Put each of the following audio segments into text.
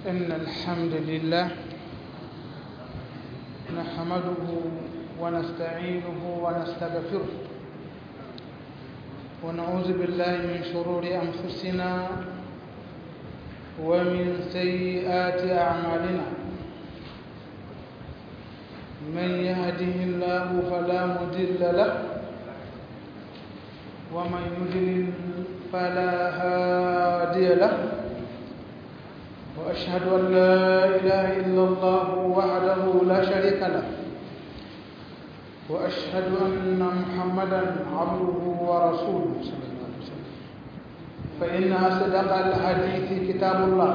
إن الحمد لله نحمده ونستعينه ونستغفره ونعوذ بالله من شرور أنفسنا ومن سيئات أعمالنا من يهده الله فلا مضل له ومن يضلل فلا هادي له وأشهد أن لا إله إلا الله وحده لا شريك له وأشهد أن محمدا عبده ورسوله صلى الله عليه وسلم فإن أصدق الحديث كتاب الله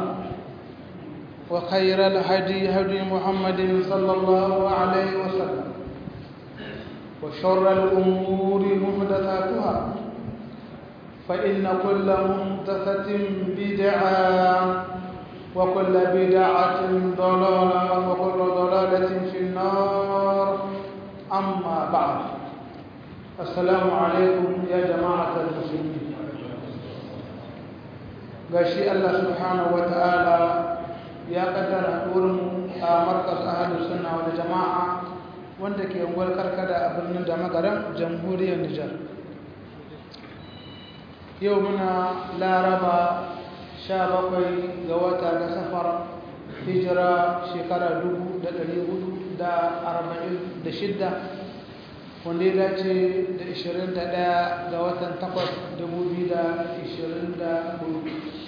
وخير الهدي هدي محمد صلى الله عليه وسلم وشر الأمور محدثاتها فإن كل محدثة بدعة وكل بدعة ضلالة وكل ضلالة في النار أما بعد السلام عليكم يا جماعة المسلمين gashi Allah subhanahu wa ta'ala ya kaddara wurin a markas ahalus sunna wal jama'a wanda ke unguwar karkada a birnin da magaran jamhuriyar Nijar yau muna laraba sha bakwai ga wata na safar hijira shekara dubu da ɗari hudu da arba'in da shidda wanda ya dace da ishirin da ɗaya ga watan takwas dubu biyu da ishirin da hudu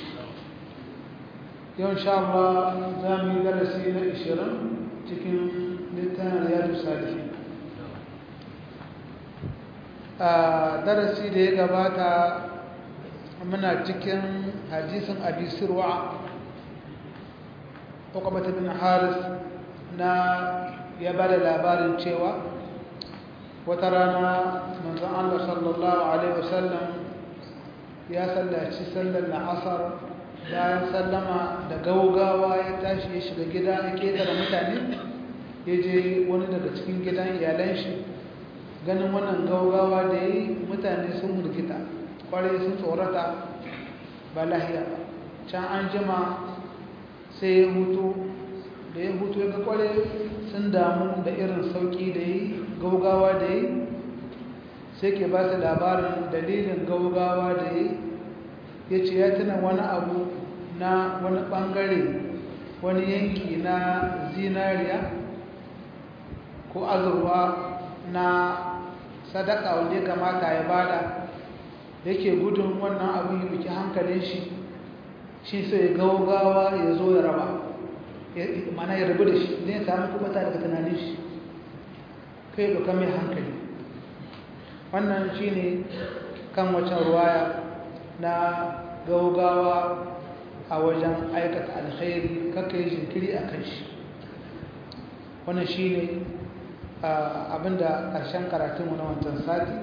yau sha Allah za mu yi darasi na ishirin cikin littafin riyadu salihin a darasi da ya gabata muna cikin hadisin abi sirwa uqbata bin haris na ya bada labarin cewa wata rana manzon Allah sallallahu alaihi wasallam ya sallaci sallar la'asar bayan sallama da gaugawa ya tashi ya shiga gida ya ketare mutane ya je wani daga cikin gidan iyalan shi ganin wannan gaugawa da yi mutane sun mulkita kwarai sun tsorata ba lahiya ba can an jima sai ya hutu da ya hutu ya ga kwarai sun damu da irin sauki da yi gaugawa da yi sai ke ba su labarin dalilin gaugawa da yi ya ce ya tuna wani abu na wani bangare wani yanki na zinariya ko azurwa na sadaka wanda ya kamata ya bada yake gudun wannan abin ya biki hankalin shi shi sai gaugawa ya zo ya raba mana ya rabu da shi zai samu kubata daga tunanin shi kai doka mai hankali wannan shi ne kan wacan ruwaya na gaugawa a wajen aikata alkhairi kakai jinkiri a kan shi wannan shi ne abinda ƙarshen karatunmu na wancan sati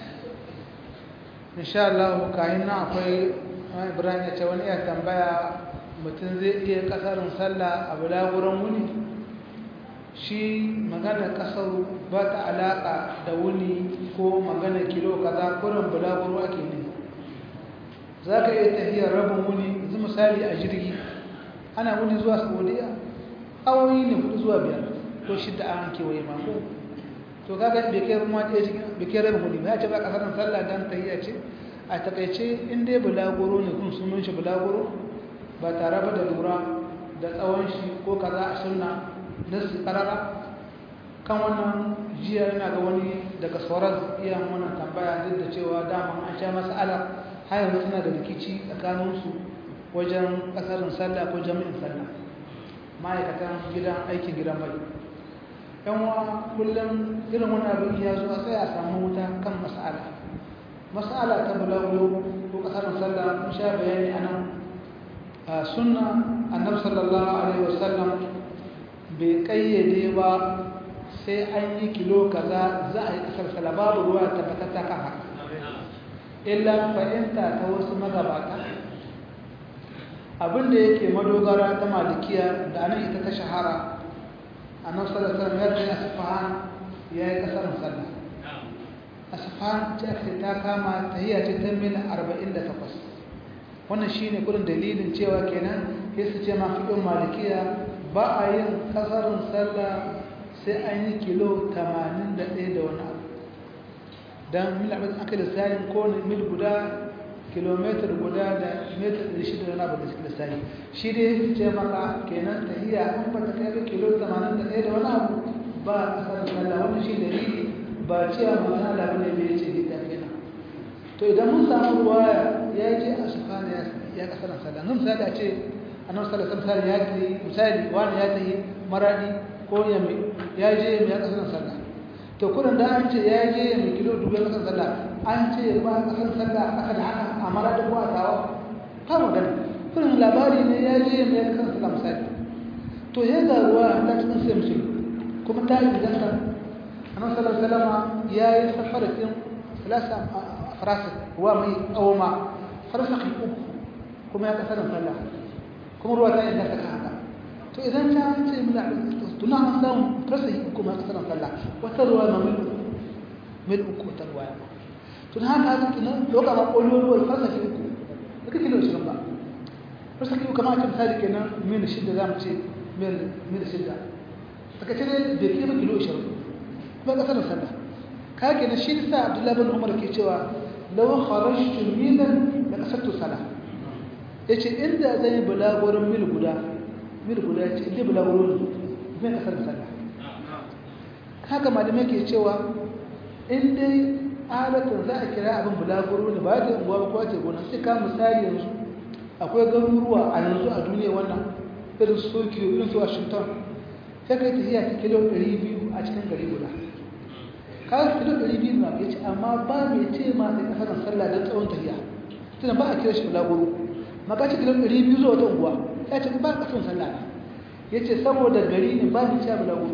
insha Allah kayan nan akwai Ibrahim ya ce wani ya tambaya mutum zai iya kasarin sallah a bulaguran wuni shi magana kasar ba ta alaka da wuni ko magana kilo kaza kurin bulaguro ake ne za ka iya tafiyar rabin wuni yanzu misali a jirgi ana wuni zuwa saudiya awoyi ne hudu zuwa biyar ko shidda an kewaye mako to kaga bai kai ruwa ɗaya cikin bai kai rabin wuni ba ya ce ba kasar sallah dan tahiyya ce a takaice in dai bulaguro ne kun sunan shi bulaguro ba tare ba da lura da tsawon shi ko kaza a sunna na su karara kan wannan jiya yana ga wani daga sauran iya wannan tambaya duk da cewa daman an sha mas'ala har yanzu suna da rikici tsakaninsu wajen kasarin sallah ko jami'in sallah ma'aikatan gidan aikin gidan mai yanwa kullum irin wani abin ya zo sai a samu wuta kan mas'ala mas'ala ta bulagulo ko kasarin sallah mun sha bayani a nan sunna annabi sallallahu alaihi wasallam bai kayyade ba sai an yi kilo kaza za a yi kasar sallah babu ruwa tabbatatta kan haka illa fahimta ta wasu magabata abinda yake madogara ta malikiya da anan ita ta shahara annabi sallallahu alaihi wasallam ya ce asfahan ya yi kasar sallah asfahan ta ta kama tahiyya ce ta mil 48 wannan shine kudin dalilin cewa kenan ya su ce mafi ɗin malikiya ba a yin ƙasarin sallah sai an yi kilo 81 da wani abu don mil abin aka lissayin kowane mil guda kilomitar guda da metar 600 da wani abu da suke lissayi shi dai su ce maka kenan tahiya an ba ta kai kilo 81 da wani abu ba a ƙasarin sallah wani shi dalili ba cewa mutum Allah bane bai ce ni tafiya to idan mun samu ruwaya ya je a sufana ya kasar sallah nan misali a ce annabi sallallahu alaihi wasallam ya ce misali wani ya tafi maradi ko yamma ya je mai kasar sallah to kullun da an ce ya je mai kilo dubu ya kasar sallah an ce ba kasar sallah aka da haka a maradi ko a tawa ka magana kullun labari ne ya je mai kasar sallah misali to ya ga ruwa ta cikin sai musulmi kuma ta yi gidansa annabi sallallahu alaihi wasallam ya yi safaratin salasa farasik ruwa mai tsawoma farsak uku kuma ya kasar sallah kuma ruwa ta yadda ta haka to idan ta ce mila tuna an samu farsak uku ma kasar sallah wata ruwa ma mil uku mil uku wata ruwa ya tun haka haka tunan doka ma ƙololuwar farsak uku da kake da shirin ba farsak uku kama ake misali kenan mil shida za mu ce mil shida daga ce ne bai kima kilo ishirin kuma kasar sallah ka kenan shi sa abdullahi bin umar ke cewa lawan kharashtu milan da kasattu sala yace inda zan yi bulagurin mil guda mil guda yace inda bulagurin mai kasar sallah haka malamai ke cewa in dai alatun za a kira abin bulaguro ne ba ta unguwa ba ce gona sai ka misali yanzu akwai garuruwa a yanzu a duniya wannan irin su Tokyo irin su Washington sai kai tafiya ta kilo 200 a cikin gari guda kawai kilo ɗari biyu na ya ce amma ba mai ce ma sai kasar sallah don tsawon tafiya tunan ba a kira shi bulaguro maka ce kilo ɗari biyu zuwa wata unguwa ya ce ba kasar sallah ya ce saboda gari ne ba mai ce bulaguro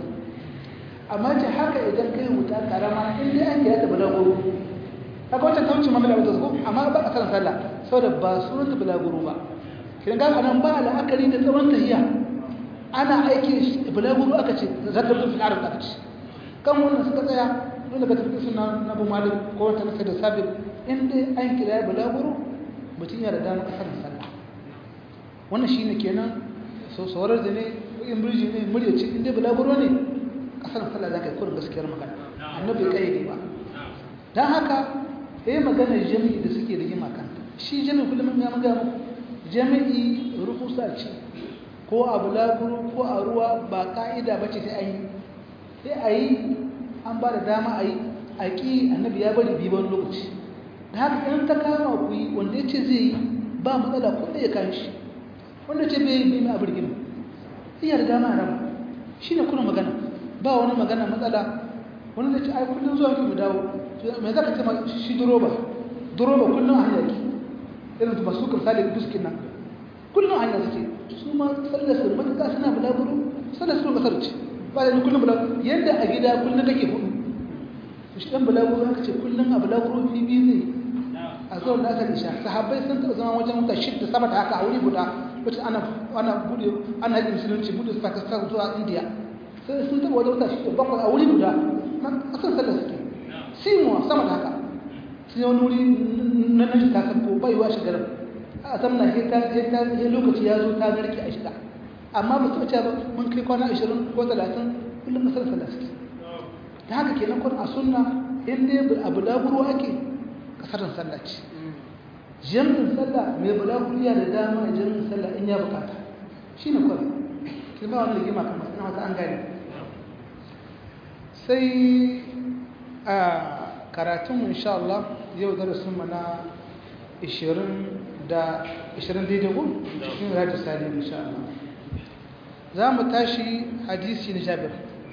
amma ce haka idan kai wuta karama in dai an kira ta bulaguro haka wata kauce ma mila wata zuko amma ba kasar sallah saboda ba sunan ta bulaguro ba kiran ga anan ba la'akari da tsawon tafiya ana aiki bulaguro aka ce zakar fil arab aka ce kan wannan suka tsaya dole ka tafi suna na bu malik ko wata nasa da sabir in dai an kira ya balaguro mutum yana da damar kasar sallah wannan shine kenan so saurar da ne in birji ne murya ce in dai balaguro ne kasar sallah za ka yi kurin gaskiyar magana annabi kai ne ba don haka eh maganar jami'i da suke da gima kan shi jami'i kullum ya magana muku jami'i rukusa ce ko a bulaguro ko a ruwa ba ka'ida ba ce sai an yi sai a yi an ba da dama a yi a ƙi annabi ya bari biyu wani lokaci da haka ɗan ta kama ku yi wanda ya ce zai yi ba matsala ko da ya kan shi wanda ce bai yi mai abin gina iya da dama a rama shi ne kuna magana ba wani magana matsala wani da ce ai kullum zuwa mu dawo mai za ka ce shi duroba duroba kullum a hanyar ki irin masu kamsali buskin nan kullum a hanyar suke su ma sallar su matuƙa suna bulaguro sallar su kasar ce ba da kullum bulaguro yadda a gida kullum kake hudu to shi dan bulaguro haka ce kullum a bulaguro fi biyu zai a zuwa da aka isha sahabbai sun taɓa zama wajen wuta shidda sama da haka a wuri guda wacce ana ana bude ana yin musulunci bude su pakistan zuwa india sai sun taɓa wajen wuta shidda bakwai a wuri guda na ƙasar sallar suke simuwa sama da haka sai wani wuri na nashi ta sabko baiwa shigarar a zamna sai ta sai lokaci ya zo ta narke a shiga amma ba su ce ba mun kai kwana 20 ko 30 kullum kasar sallah suke da haka kenan kun a sunna in dai abu laburo ake kasarin sallah ce jami'in sallah mai bulaguro ya da dama a jami'in sallah in ya bukata shi ne kwan kin ba wani rigima kamar ina wata an gane sai a karatun insha Allah yau darasin mu na 20 da 20 daidai ko cikin rajin salim insha Allah za mu tashi hadisi na Jabir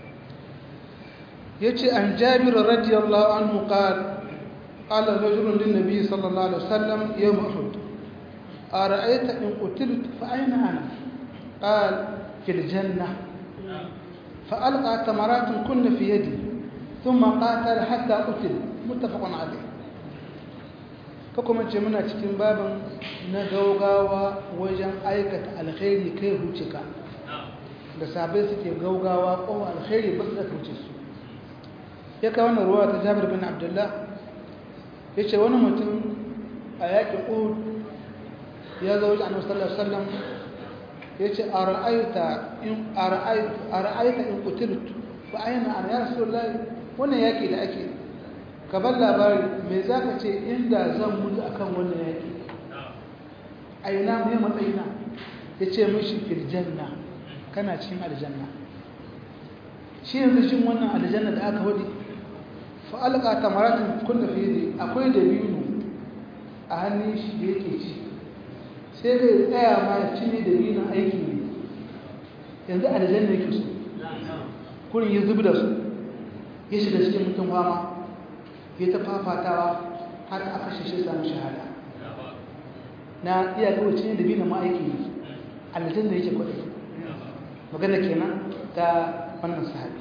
yace an Jabir radiyallahu anhu qala قال رجل للنبي صلى الله عليه وسلم يوم أحد أرأيت إن قتلت فأين أنا قال في الجنة فألقى تمرات كن في يدي ثم قاتل حتى قتل متفق عليه kuma ce muna cikin babin na gaugawa wajen aikata alkhairi kai huce ka da sabai suke gaugawa ko alkhairi ba su da huce su ya kawo wannan ruwa ta jabir bin abdullah ya ce wani mutum a yakin uhud ya zo wajen annabi sallallahu alaihi wasallam yace ara'aita in ara'aita ara'aita in qutiltu fa ayna ana ya rasulullahi wannan yaki da ake ka bar labari me zaka ce inda zan mutu akan wannan yaki aina me matsayina yace mishi fil janna kana cikin aljanna shi yanzu shin wannan aljanna da aka wadi fa alqa tamaratin kullu fi akwai dabino a hannun shi da yake ci sai dai tsaya ma ya ci ne dabinin aiki ne yanzu aljanna yake so kurin ya zubi da su ya shiga cikin mutum fama ya ta fafatawa har aka shi samu shahada na iya kawai cinye dabinin ma aiki ne aljanna yake kwadai magana kenan ta wannan sahabi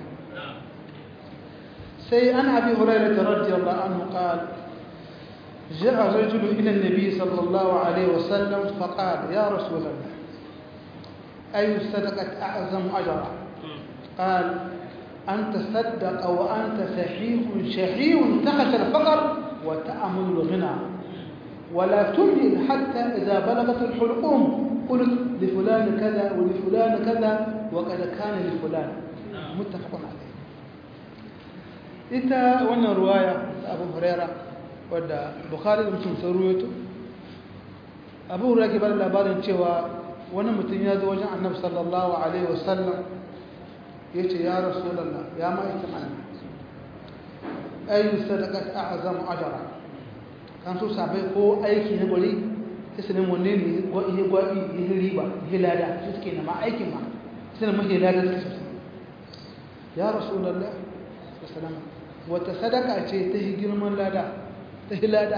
sai an abi hurairah radiyallahu anhu qala جاء رجل إلى النبي صلى الله عليه وسلم فقال يا رسول الله أي الصدقة أعظم أجرا قال أن تصدق وأنت صحيح شحيح تخشى الفقر وتأمل الغنى ولا تمهل حتى إذا بلغت الحلقوم قلت لفلان كذا ولفلان كذا وقد كان لفلان متفق عليه إتا وانا رواية أبو هريرة wadda bukhari da mutum sun ruwaito abu hura ke bada labarin cewa wani mutum ya zo wajen annabi sallallahu alaihi wasallam ya ce ya rasulallah ya ma'aikin allah ayyun sadakat a'azamu ajara kan so sabai ko aiki na gwari sai su nemi wanne ne ya gwabi ya riba ya lada su suke na ma aikin ma sai na mahi lada su sosai ya rasulallah sallallahu wata sadaka ce ta girman lada ta hilada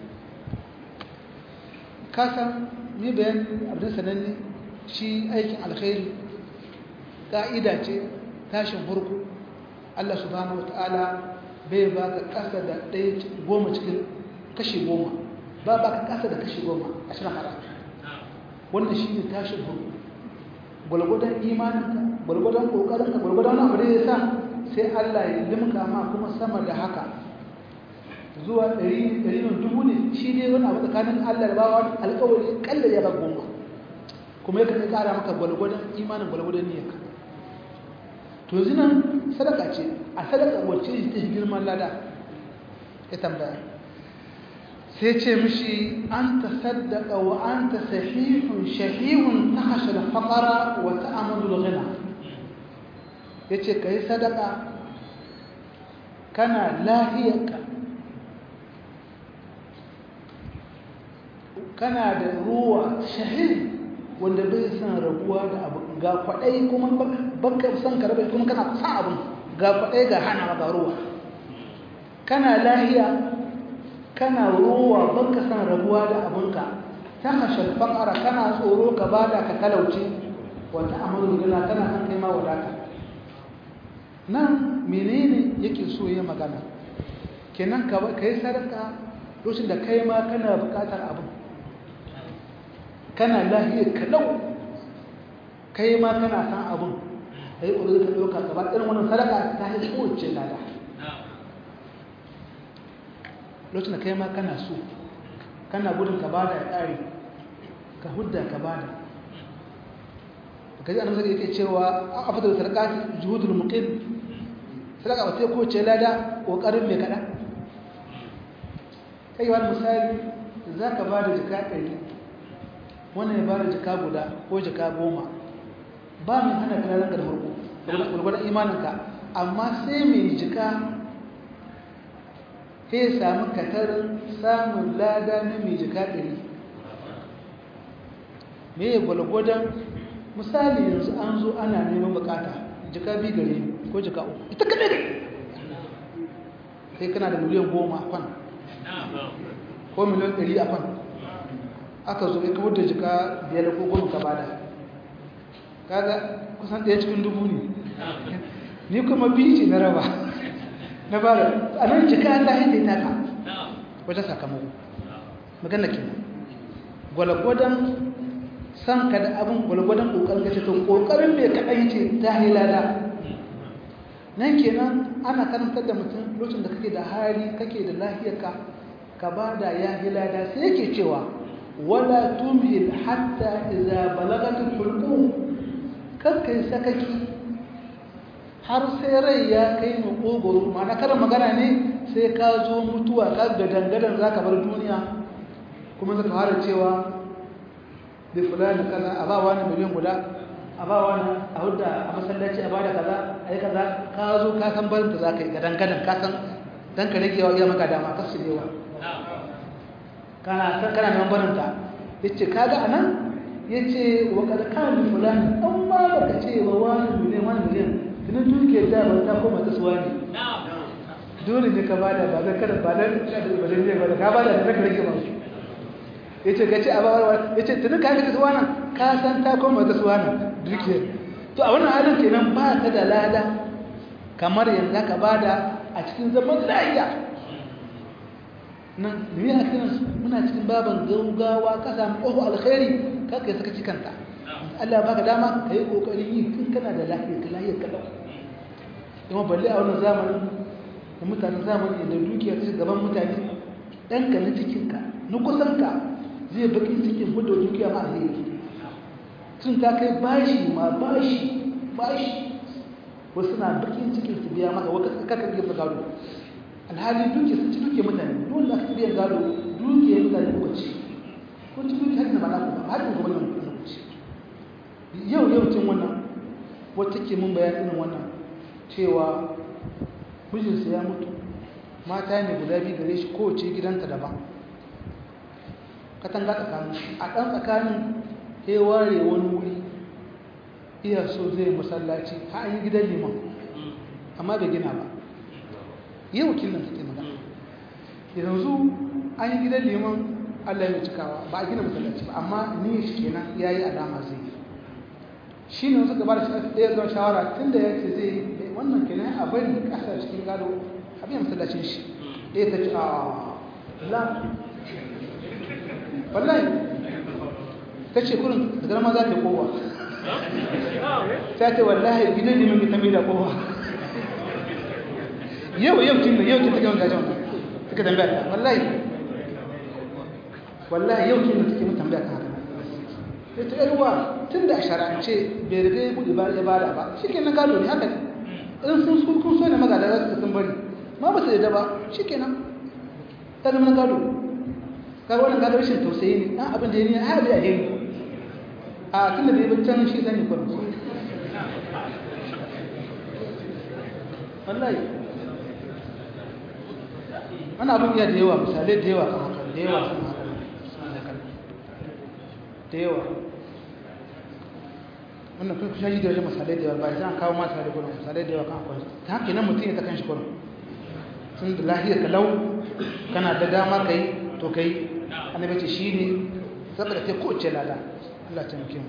kasan ni bayan abin sananne shi aikin alkhairi ƙa'ida ce tashin farko Allah subhanahu wata'ala bai ba ka ƙasa da ɗaya goma cikin kashi goma ba ba ka ƙasa da kashi goma a shirin hara wannan shi ne tashin farko gwalgwadon imaninka gwalgwadon ƙoƙarinka gwalgwadon abu da ya sa sai Allah ya limka ma kuma sama da haka zuwa ɗari nan dubu ne shi ne wani abu tsakanin Allah da bawa alƙawari kalla ya ba goma kuma yakan ƙara maka gwalgwadon imanin gwalgwadon niyyarka to zinan sadaka ce a sadaka wacce ta girman lada ya tambaya sai ce mishi an ta saddaka wa an ta sahihun shahihun ta hashe da faƙara wa ta amadu ghina ya ce ka yi sadaka kana lahiyarka kana da ruwa shahid wanda bai san rabuwa da abu ga kwaɗai kuma baka san ka rabe kuma kana san abin ga kwaɗai ga hana ga ruwa kana lahiya kana ruwa baka san rabuwa da abinka ta hashar fakara kana tsoro ka bada ka talauci wata amalu gina kana san kai ma wadata nan menene yake so ya magana kenan ka yi sadaka lokacin da kai ma kana bukatar abin kana lahiyar kalau kai ma kana san abin a yi ƙudurin ka ɗauka gaba ɗin wannan sadaka ta yi kowace lada lokacin da kai ma kana so kana gudun ka bada ya ƙare ka hudda ka bada ka ji annabi yake cewa a fitar da sadaka juhudul muqim sadaka ba sai kowace lada ƙoƙarin mai kaɗan kai wani misali za ka ba da jika ɗari wannan ya ba da jika guda ko jika goma ba mai hana kananan da farko gwargwadon imaninka amma sai mai jika sai sami katarin samun lada na mai jika ɗari mai gwalgwadon misali yanzu an zo ana neman bukata jika biyu gare ko jika uku ita kaɗai gare kai kana da miliyan goma a kwan ko miliyan ɗari a kwan aka zo ya kawar da jika biyar ko goma ka bada kaga kusan ɗaya cikin dubu ne ni kuma biyu ce na raba na bada a nan jika ta hidda ta ka wajen sakamako magana ke gwalgwadon san ka da abin gwalgwadon ƙoƙarin ka ce to ƙoƙarin mai kaɗan ce ta hilada nan kenan ana karantar da mutum lokacin da kake da hali kake da lafiyarka ka ba da ya hilada sai yake cewa wala tumhil hatta idza balagatul hulqum kakkai sakaki har sai rai ya kai makogoro ma'ana karin magana ne sai ka zo mutuwa ka gadangadan za ka bar duniya kuma zaka fara cewa da fulani kaza a ba wani miliyan guda a ba wani a hudda a masallaci a bada kaza a yi kaza ka zo ka san barin da za ka yi gadangadan ka san dan ka rage wa iya maka dama ka su yawa kana san kana neman barin ta yace kaga anan yace wa kad kana fulani amma baka ce wa wani miliyan wani miliyan tunan dukiyar da ba ta koma ta suwa ne dole ne ka bada ba zan kada ba dan ba dan ne ba ka bada da zaka rage ba yace ga ce abawa yace tunan ka ga suwa nan ka san ta koma ta suwa nan dukiyar to a wannan halin kenan ba ka da lada kamar yanzu ka bada a cikin zaman lafiya nan ne a cikin muna cikin baban gaugawa ka samu ƙofa alkhairi ka kai saka cikanta Allah baka dama ka yi ƙoƙarin yi tun kana da lafiya ka lafiyar kalau kuma balle a wannan zamanin da mutanen zamani da dukiya ta gaban mutane ɗanka na cikinka na kusanka zai bakin cikin hudu dukiya ma alheri tun ta kai bashi ma bashi bashi wasu na bakin cikin su biya maka waka kaka gefe gado alhali dukiya sun ci dukiya mutane dole aka biyan gado dukiya mutane kuka ci ko ci dukiya har da mana ku ba har da gwamnan ku ci yau yau cin wannan wata ke mun bayan irin wannan cewa mijinsa ya mutu mata ne guda biyu gare shi kowace gidanta daban katanga tsakanin a ɗan tsakanin ya ware wani wuri iya so zai masallaci ha an yi gidan liman amma bai gina ba yi wakilin take magana yanzu an yi gidan liman allah ya cikawa ba a gina masallaci ba amma ni shi kenan ya yi alama zai yi shi ne suka ba da ɗaya zuwa shawara tun da ya ce zai yi wannan kenan a bari ƙasa cikin gado a biyan masallacin shi ɗaya ta ce a la wallahi ta ce kurin da garma za ta yi kowa ta ce wallahi gidan liman ta mai da kowa yau yau tun da yau tun ta gama gajen suka tambaya ta wallahi wallahi yau tun da take mun tambaya ta haka sai ta yarwa tun da a shara'ance bai riga ya buɗe ya bada ba shi kenan gado ne haka ne in sun sun kun so ne magada za su sun bari ma ba su yadda ba shi kenan ta zama gado kaga wannan gado rashin tausayi ne ɗan abin da ya ne a haɗe a yi a tun da bai can shi zane kwan wallahi wani abin ya da yawa misalai da yawa kan haka da yawa kan haka da yawa wannan kun kusa shi da wajen misalai da yawa ba zan kawo mata da gudun misalai da yawa kan akwai ta haka nan mutum ya ta kan shi gudun sun da lahiyar kalau kana da dama ka yi to ka yi annabi ce shi ne saboda ta kowace lada Allah ta muke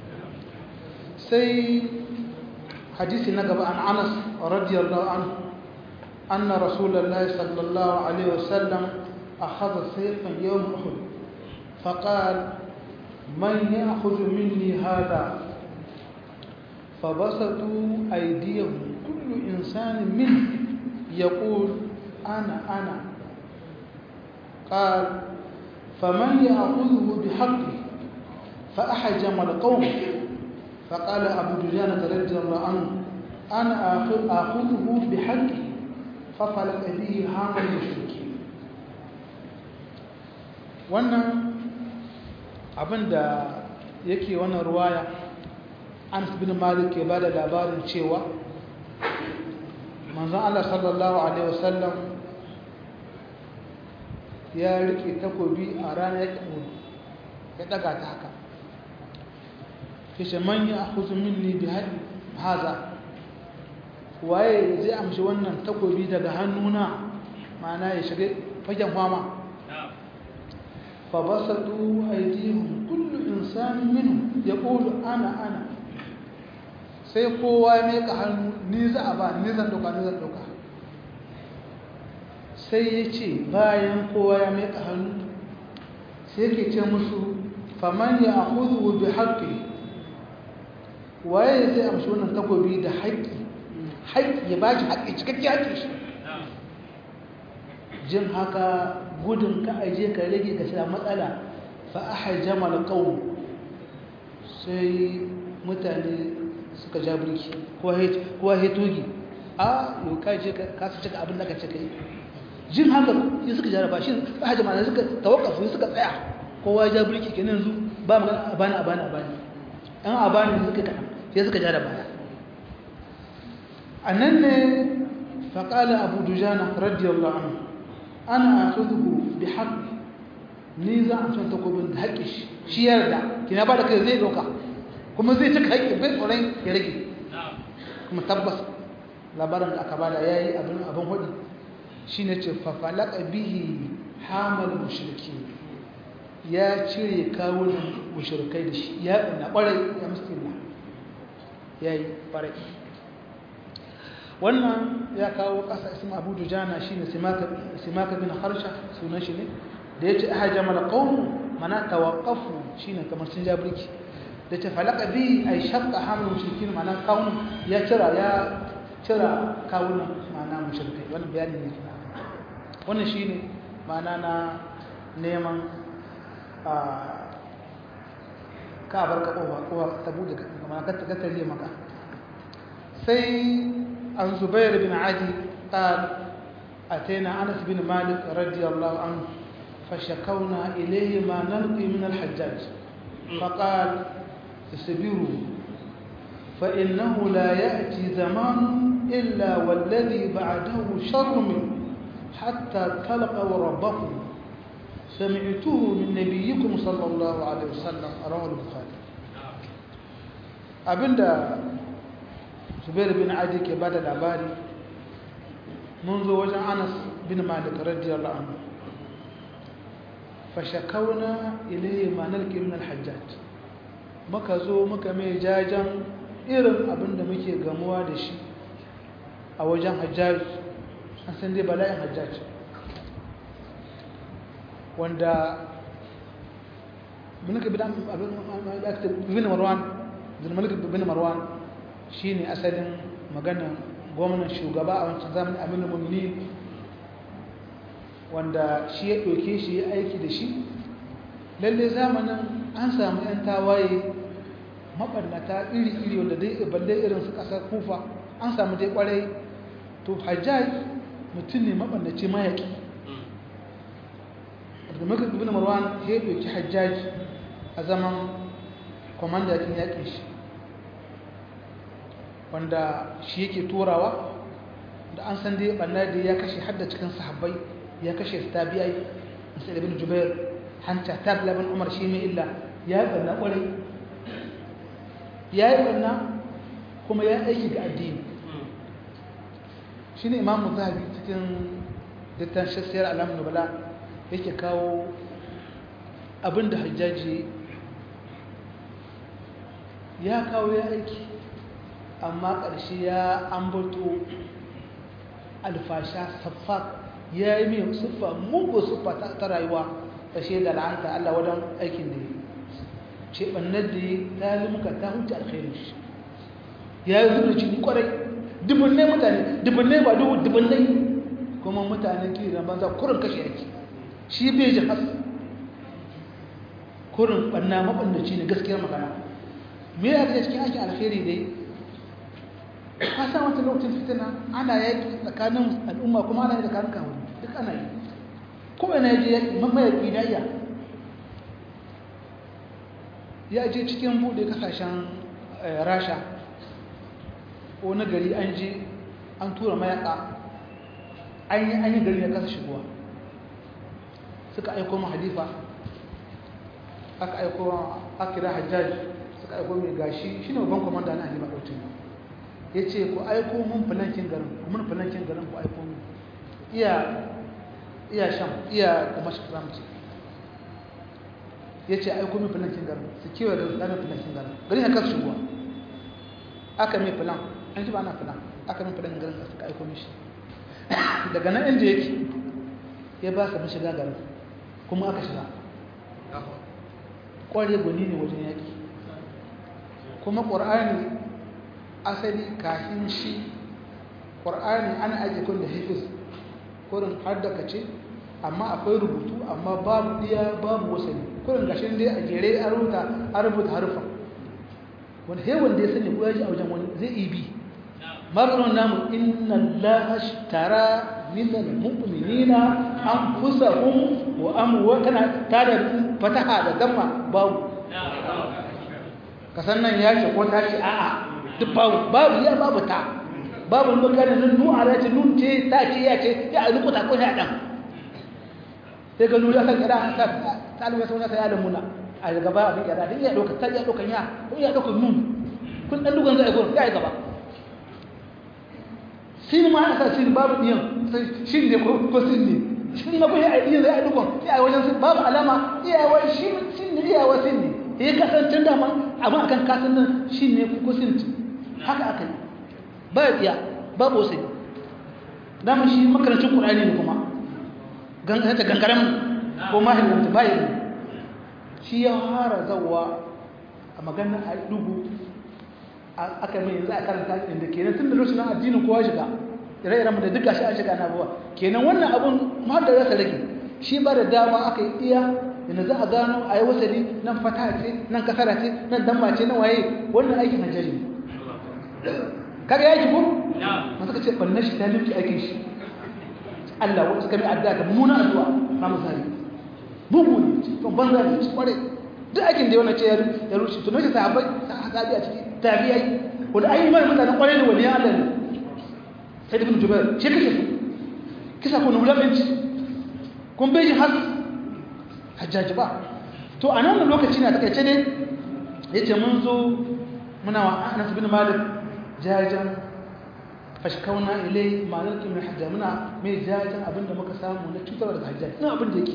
sai hadisi na gaba an anas radiyallahu anhu أن رسول الله صلى الله عليه وسلم أخذ سيفا يوم أحد فقال من يأخذ مني هذا فبسطوا أيديهم كل إنسان منه يقول أنا أنا قال فمن يأخذه بحقه فأحجم القوم فقال أبو دجانة رضي الله عنه أنا آخذه بحقه ففلت به هام المشركين wannan abin da yake wannan ruwaya an bin malik ke ba da labarin cewa manzon Allah sallallahu alaihi wasallam ya rike takobi a ranar yakin ya daga ta haka kishe man ya akhudhu minni bi hadha waye zai amshi wannan takobi daga hannuna ma'ana ya shiga fagen fama fa basatu aydihim kullu insanin minhum yaqulu ana ana sai kowa ya meka hannu ni za a ba ni zan dauka ni zan dauka sai ya ce bayan kowa ya meka hannu sai ke ce musu faman ya akhudhu bi haqqi waye zai amshi wannan takobi da haƙƙi haƙƙi ya ba shi haƙƙi cikakke haƙƙi shi jin haka gudun ka aje ka rage ka shiga matsala fa'ahajjama alƙawun sai mutane suka ja birki kowa ya togi a yau ka ce ka su cika abin da ka cika yi jin haka yi suka jaraba shi fa'ahajjama da suka tawakafu suka tsaya kowa ya ja birki ke nan zu ba magana a bani a bani a bani an a bani suka kaɗan sai suka jaraba ya a nan ne faƙala abu dujana radiyallahu anhu ana akhudhu bi haqqi ni za a san takobin da haƙƙi shi shi yarda kina ba da kai zai ɗauka kuma zai cika haƙƙi bai tsoron ya rage kuma tabbas labarin da aka bada ya yi abin abin hudu shi ne ce fafalaka bihi hamal mushriki ya cire kawunan mushrikai da shi ya ɗana ƙwarai ya musulma ya yi ƙwarai wannan ya kawo ƙasa isma abu dujana shi ne simaka bin harsha sunan shi ne da ya ce aha jamal qawmu mana tawaqqafu shine kamar sun ja birki da ce falaka bi ay shaqqa hamlu mushrikin mana kawun ya cira ya cira kawunan mana mushrikai wannan bayani ne wannan shine mana na neman a ka bar ka kowa kowa ta bude mana ka ta tare maka sai an zubair bin adi قال أتينا أنس بن مالك رضي الله عنه فشكونا إليه ما نلقي من الحجاج فقال اصبروا فإنه لا يأتي زمان إلا والذي بعده شر منه حتى تلقوا ربكم سمعته من نبيكم صلى الله عليه وسلم رواه البخاري abinda zubair bin adi ke bada labari mun zo wajen anas bin malik radiyallahu anhu fashakauna ilayhi ma nalqi min al-hajjaj muka zo muka mai jajan irin abinda muke gamuwa da shi a wajen hajjaj an san dai bala'in hajjaj wanda mulki bin marwan mulki bin marwan shine asalin magana gwamnan shugaba a wancan zamanin aminu mummini wanda shi ya ɗauke shi ya aiki da shi lalle zamanin an samu 'yan tawaye maɓarnata iri-iri wanda dai balle irin su ƙasar kufa an samu dai ƙwarai to hajjaj mutum ne maɓarnaci mayaƙi abdulmakar ibn marwan ya ɗauki hajjaj a zaman kwamandakin yaƙin shi wanda shi yake turawa da an san dai ɓanna da ya kashe hadda cikin sahabbai ya kashe su tabi'ai musa ibn jubair hanta tab laban umar shi mai illa ya yi ɓanna ƙwarai ya yi ɓanna kuma ya aiki ga addini shi ne imamu zahabi cikin dittan shassiyar alamun nubala yake kawo abin da hajjaji ya kawo ya aiki amma ƙarshe ya ambato alfasha saffa ya yi mai siffa mugu siffa ta rayuwa ƙarshe da la'anta Allah wadan aikin da ya ce ɓannar da ya ta limka ta huce alkhairu shi ya yi zuba jini ƙwarai dubunnai mutane dubunnai ba dubu dubunnai kuma mutane kiri na banza kurin kashe yake shi bai ji has kurin ɓanna maɓannaci ne gaskiyar magana me ya ga cikin aikin alkhairi dai ka sa wata lokacin fitina ana yaki tsakanin al'umma kuma ana yi tsakanin kawai duk ana yi kuma yana je yaki mamayaki na iya ya je cikin buɗe kasashen rasha ko na gari an je an tura mayaka an yi an yi gari ya kasa shigowa suka aiko ma halifa aka aiko akira hajjaj suka aiko mai gashi shi ne babban kwamanda na halifa ɗautin ya ce ku aiko mun filankin garin mun filankin garin ku aiko mun iya iya sham iya kuma shi ramci ya ce aiko mun filankin garin su kewa da ɗanin filankin garin garin ya kasu shigowa aka mai filan an ji ba na filan aka mai filankin garin suka aiko mishi daga nan inda yake ya ba ka mashiga garin kuma aka shiga ƙware gwani ne wajen yaƙi kuma ƙwar'ani asali kafin shi ƙwar'ani ana ajiye kun da hafiz kurin har da kace amma akwai rubutu amma babu ɗiya babu wasani kurin gashin dai a jere a rubuta a rubuta harufa wanda he wanda ya sani ko ya ji a wajen wani zai ibi maganin namu inna allaha ashtara minal mu'minina anfusahum wa amwa kana tada fataha da damma babu kasan nan ya ce ko ta ce a'a duk babu babu ya babu ta babu maganin nan nu ala ce nun ce ta ce ya ce ya rubuta ko ya dan sai ga nuri akan kada ta talibai sun ta yalan muna a gaba abin kada din ya doka ta ya doka ya ko ya doka nun kun dan dugan zai gurin ya gaba sin ma aka sin babu diyan shin ne ko ko sin ne shin ma ko ya diyan zai dukan ya wajen sin babu alama iya wai shi sin ne iya wa sin ne ya kasance da ma amma akan kasan nan shin ne ko sin haka aka yi ba ya babu sai dama shi makarancin qur'ani ne kuma ta gangaren ko mahimmanci bayan shi ya fara zawa a maganin a dubu aka mai yanzu a karanta inda kenan tun da lokacin addinin kowa shiga ire-iren da duka shi an shiga na abuwa kenan wannan abun ma da rasa rage shi ba da dama aka yi iya inda za a gano a yi wasali nan fata ce nan kasara ce nan damma ce nan waye wannan aikin hajjari kaga yaki ko masu ka ce ɓannan shi ta limki aikin shi Allah wanda suka bi addu'a da muna addu'a na misali bugu ne to banza ne ci kware duk aikin da wannan ce ya rushe to nace sahabbai sahabi a ciki tabi'ai wanda ai mai mutanen kware ne waliyan Allah ne sai ibn jubair shi kake su kisa ko nulaminci kun bai ji har hajjaji ba to a nan lokaci na takaice ne yace mun zo muna wa Anas bin Malik jajan fashkauna ilai ma'anarki mai hajja muna mai jajen abinda muka samu na cutar da hajja ina abin da yake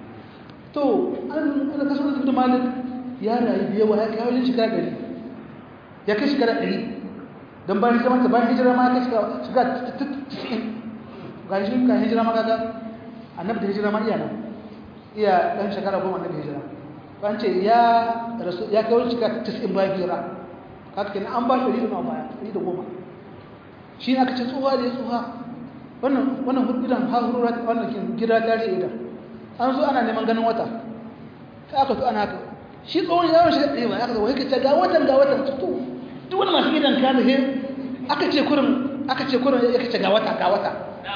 to an ana kaso da malik ya rayu da yawa ya kai wajen shekara ɗari ya kai shekara ɗari don bayan hijira mata bayan hijira ma ya kai shekara tisa'in ga shi ka hijira ma kaga annabi da hijira ma iya nan iya ɗan shekara goma annabi hijira ban ce ya rasu ya kai wajen shekara tisa'in bayan hijira kaka kenan an ba shi ɗari da ma baya ɗari da goma shi aka ce tsohuwa da ya tsohuwa wannan wannan idan harura wannan gida ta ce idan an zo ana neman ganin wata sai aka zo ana haka shi tsohon yawon shi ɗaya ba aka zo wai ka ce ga watan ga watan to duk wani masu gidan ka he aka ce kurin aka ce kurin ya ce ga wata ga wata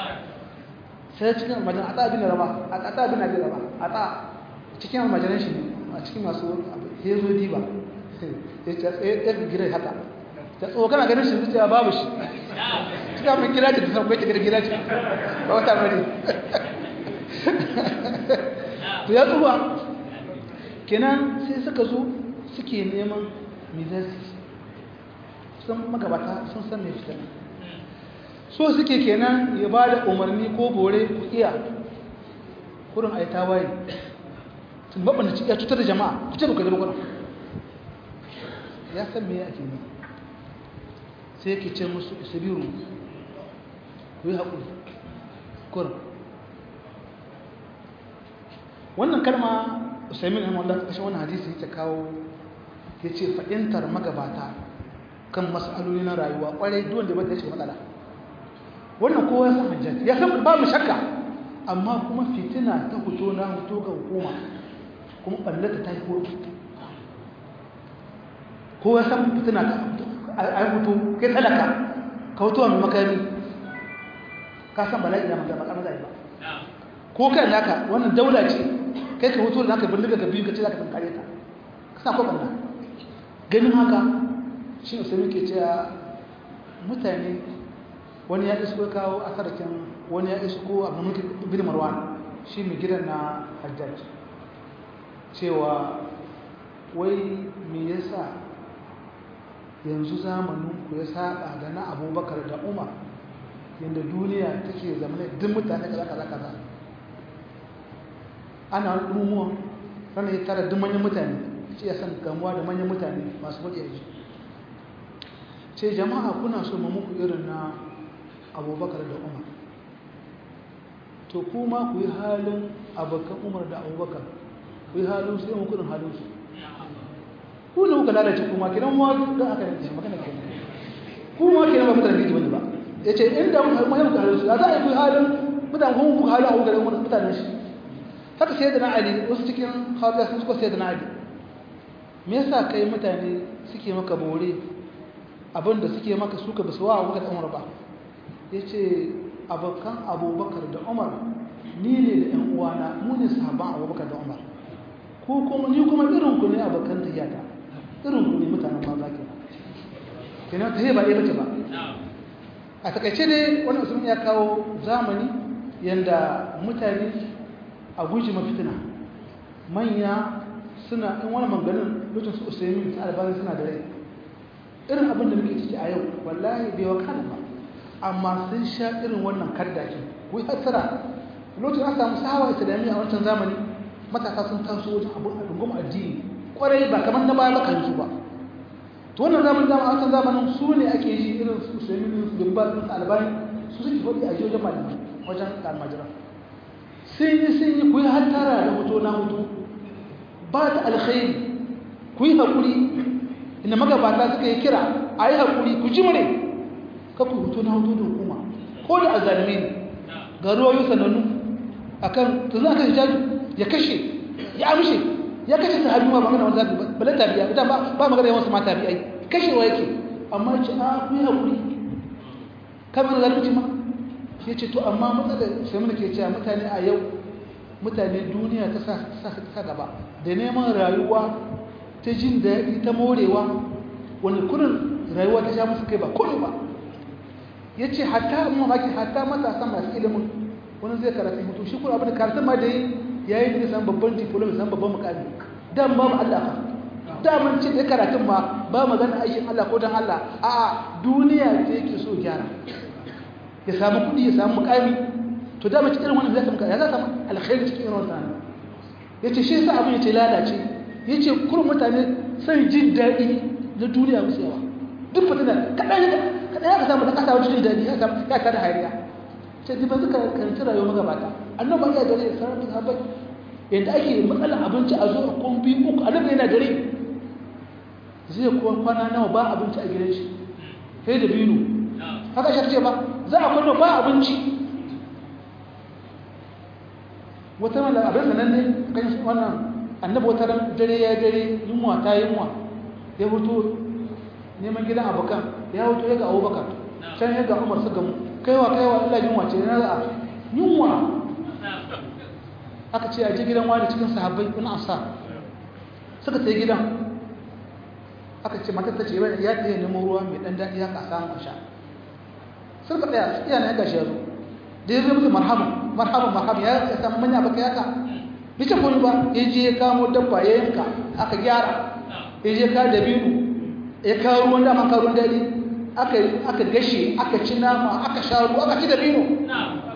sai cikin majan ata bin raba ata bin abi raba ata cikin majalan shi a cikin masu hezo diba ya ce ya gidan haka ta tsoho kana ganin shi zuciya babu shi suka mun kira ta da san kwace girgira ce ba wata bane to ya tsuwa kenan sai suka zo suke neman mizasi sun magabata sun san mai fitar so suke kenan ya ba da umarni ko bore ku iya kurin a yi tawaye tun babban da ya cutar da jama'a ku ce ba ka zama kurin ya san me ya ake ne sai yake ce musu isabiru ku yi haƙuri kur wannan kalma usaimin ahmad da kashe wannan hadisi yake kawo ya ce fa'intar magabata kan matsaloli na rayuwa ƙwarai duwan da bata ce matsala wannan kowa ya san hajjaji ya san babu shakka amma kuma fitina ta fito na fito ga hukuma kuma ɓallata ta yi kotu kowa ya san fitina ta fito a mutu kai talaka ka mutuwa mai makami ka san bala'i da magana makama zai ba ko kai naka wannan daula ce kai ka mutu da naka bindiga ka biyu ka ce za ka tankare ta ka sa ko banda ganin haka shi ne sai ke cewa mutane wani ya isko kawo a sarkin wani ya isko abu mulki bin marwan shi mai gidan na hajjaj cewa wai me yasa yanzu zamaninku ya saba da na abubakar da umar yadda duniya take zamanin duk mutane kaza kaza kaza ana wani ɗumuwan rana ya tara duk manyan mutane ce ya san gamuwa da manyan mutane masu faɗi a ce jama'a kuna so ma muku irin na abubakar da umar to kuma ku yi halin abokan umar da abubakar ku yi halin su yi mukunin halin su ku ne kuka lalace kuma kiran ma da aka yanke magana ke ku ma kiran ba mutane biji bane ba yace inda mun har mun halin su za a yi halin mutane kun ku halin abu garin mutanen shi haka sai da na ali wasu cikin hawar sun suka sai da na ali me yasa kai mutane suke maka bore abinda suke maka suka basu wa abubakar umar ba ya ce abokan abubakar da umar ni ne da yan uwana mu ne sahabban abubakar da umar ko kuma ni kuma irin ku ne abokan tayyata irin ku ne mutanen maza ke kenan ta ba ɗaya bace ba a takaice dai wannan sun ya kawo zamani yanda mutane a guji mafitina manya suna in wani maganin lokacin su usaimin ta albani suna da rai irin abin da muke ciki a yau wallahi bai wakana ba amma sun sha irin wannan kaddaki ku yi hatsara lokacin an samu sahawa islamiyya a wancan zamani matasa sun taso wajen abin al'ummar addini kwarai ba kamar na baya baka su ba to wannan zamanin zamanin wancan zamanin su ne ake yi irin su usaimin su dubba su albani su suke faɗi a wajen malamai wajen almajiran sun yi sun yi ku yi hattara da hoto na hoto ba ta alkhairi ku yi haƙuri inda magabata suka yi kira a yi haƙuri ku ji mure ka ku hoto na hoto da hukuma ko da azalmi ne ga ruwayo sanannu a kan tuzu aka hijabi ya kashe ya amshe ya kashe ta hajjuma ba magana wani zafi balan tabiya ita ba magana yawan su ma tabiyai kashewa yake amma ce a ku yi haƙuri kamar zalunci ma ya ce to amma matsalar sai muna ke cewa mutane a yau mutane duniya ta sa gaba da neman rayuwa ta jin daɗi ta morewa wani kurin rayuwa ta sha musu kai ba kone ba ya ce hatta mamaki hatta matasa masu ilimin wani zai karatu mutu shi kuma abin da karatun ma da yi ya yi da san babban diploma san babban mukami dan ba mu Allah da mun ce da karatun ma ba magana aikin Allah ko dan Allah a duniya ce yake so gyara ya samu kudi ya samu mukami to da mace irin wannan zai samu ya za samu alkhairi cikin irin wannan yace shi yasa abin yace lalace yace kullum mutane sai jin dadi na duniya musu yawa duk fitina kadan kadan ya ka samu da kasa wajen jin dadi ya samu ya tada hayriya sai dai ba zuka karanta rayuwar magabata annabi ya dare sanar da sahabbai yadda ake matsalar abinci a zo a kumbi uku annabi yana dare zai kuwa kwana nawa ba abinci a gidan shi sai da binu haka shi ce ba za a kwallo ba abinci wata mala abin sanan ne kan wannan annabi wata ran dare ya dare yunwa ta yunwa ya fito neman gidan abokan ya fito ya ga abubakar can ya ga umar su gamu kaiwa kaiwa illa yunwa ce na za'a yunwa aka ce a je gidan wani cikin sahabbai wani asa suka sai gidan aka ce matar ta ce ya tsaye neman ruwa mai ɗan daɗi haka a samun sha sun ka tsaya iya na gashi ya zo da ya zo musu marhaban marhaban marhaban ya samu manya baka yaka bai ce kone ba ya je ya kamo dabba ya yanka aka gyara ya je ka da biyu ya kawo ruwan dama kawo ruwan daɗi aka gashe aka ci nama aka sha ruwa aka ci da biyu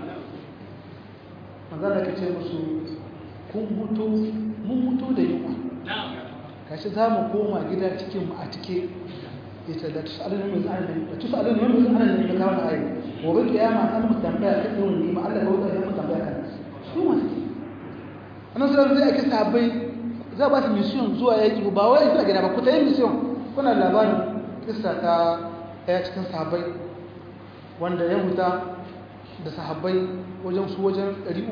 magana ka ce musu kun mutu mun mutu da yunwa kashi za mu koma gida cikinmu a cike ya ce da tusalin mai tsarin da tusalin mai tsarin da kawo da ayi gobe kiyama an mu tambaya kan yawan nima Allah ga wuta ya mu tambaya kan su ma suke annan sai zai ake sabai za ba su mission zuwa yaki ba wai suna gida ba ku ta yi mission kuna labarin kissa ta ɗaya cikin sahabbai wanda ya huta da sahabbai wajen su wajen 300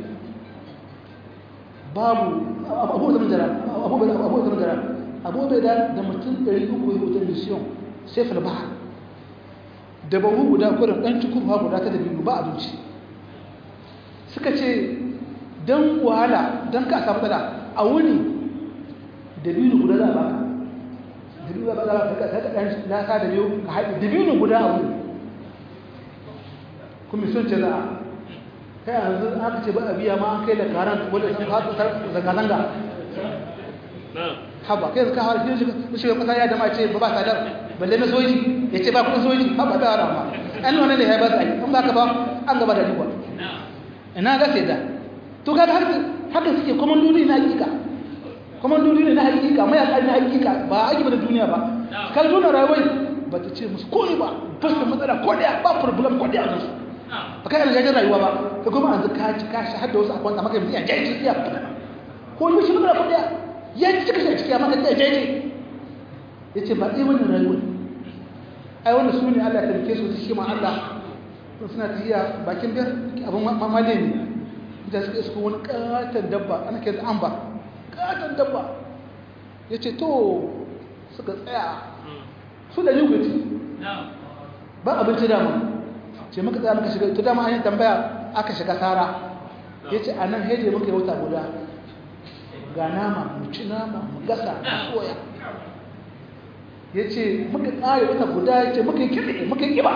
babu abu da mujara abu da abu da mujara abu da da mutum 300 ya huta mission sai falbaha da bahu guda kurin dan cikin ha guda ta da biyu ba abinci suka ce dan wahala dan ka samu tsada a wuni da biyu guda za a baka da biyu za a baka ka ka dan na ka da biyu ka haɗi da biyu guda a wuni kuma sun ce za a kai yanzu aka ce ba a biya ma an kai da karan wadda sun haɗu zanga-zanga haba kai zaka har shi shi kasa ya da ma ce ba ba sadar balle na soji ya ce ba kudin soji haba da rama an wannan ne ya ba sai an baka ba an gaba da riba ina ga sai da to kaga haka haka suke komandodi na hakika komandodi ne na hakika mai alƙali na hakika ba a da duniya ba kal duniya rayuwar ba ta ce musu komai ba ba su matsala ko daya ba problem ko daya musu ba kai alƙalin rayuwa ba ka kuma an ka ci ka shi har da wasu akwai maka yanzu ya jaji ya ko yi shi matsala ko daya ya ci cika shi a maka tsaye jaje ya ce ba ɗaya wannan rayuwar ai wanda su ne allah ya tarke su ta shi ma allah sun suna tafiya bakin biyar abin mamale ne da suka isko wani katon dabba ana kira an ba katon dabba ya ce to suka tsaya su da yi ce ba abinci dama ce muka tsaya muka shiga ita dama an yi tambaya aka shiga tara ya ce a nan heje muka yi wata guda ga nama mu ci nama mu gasa mu soya ya ce muka ƙare wata guda ya ce muka yi kiɗe muka yi ƙiba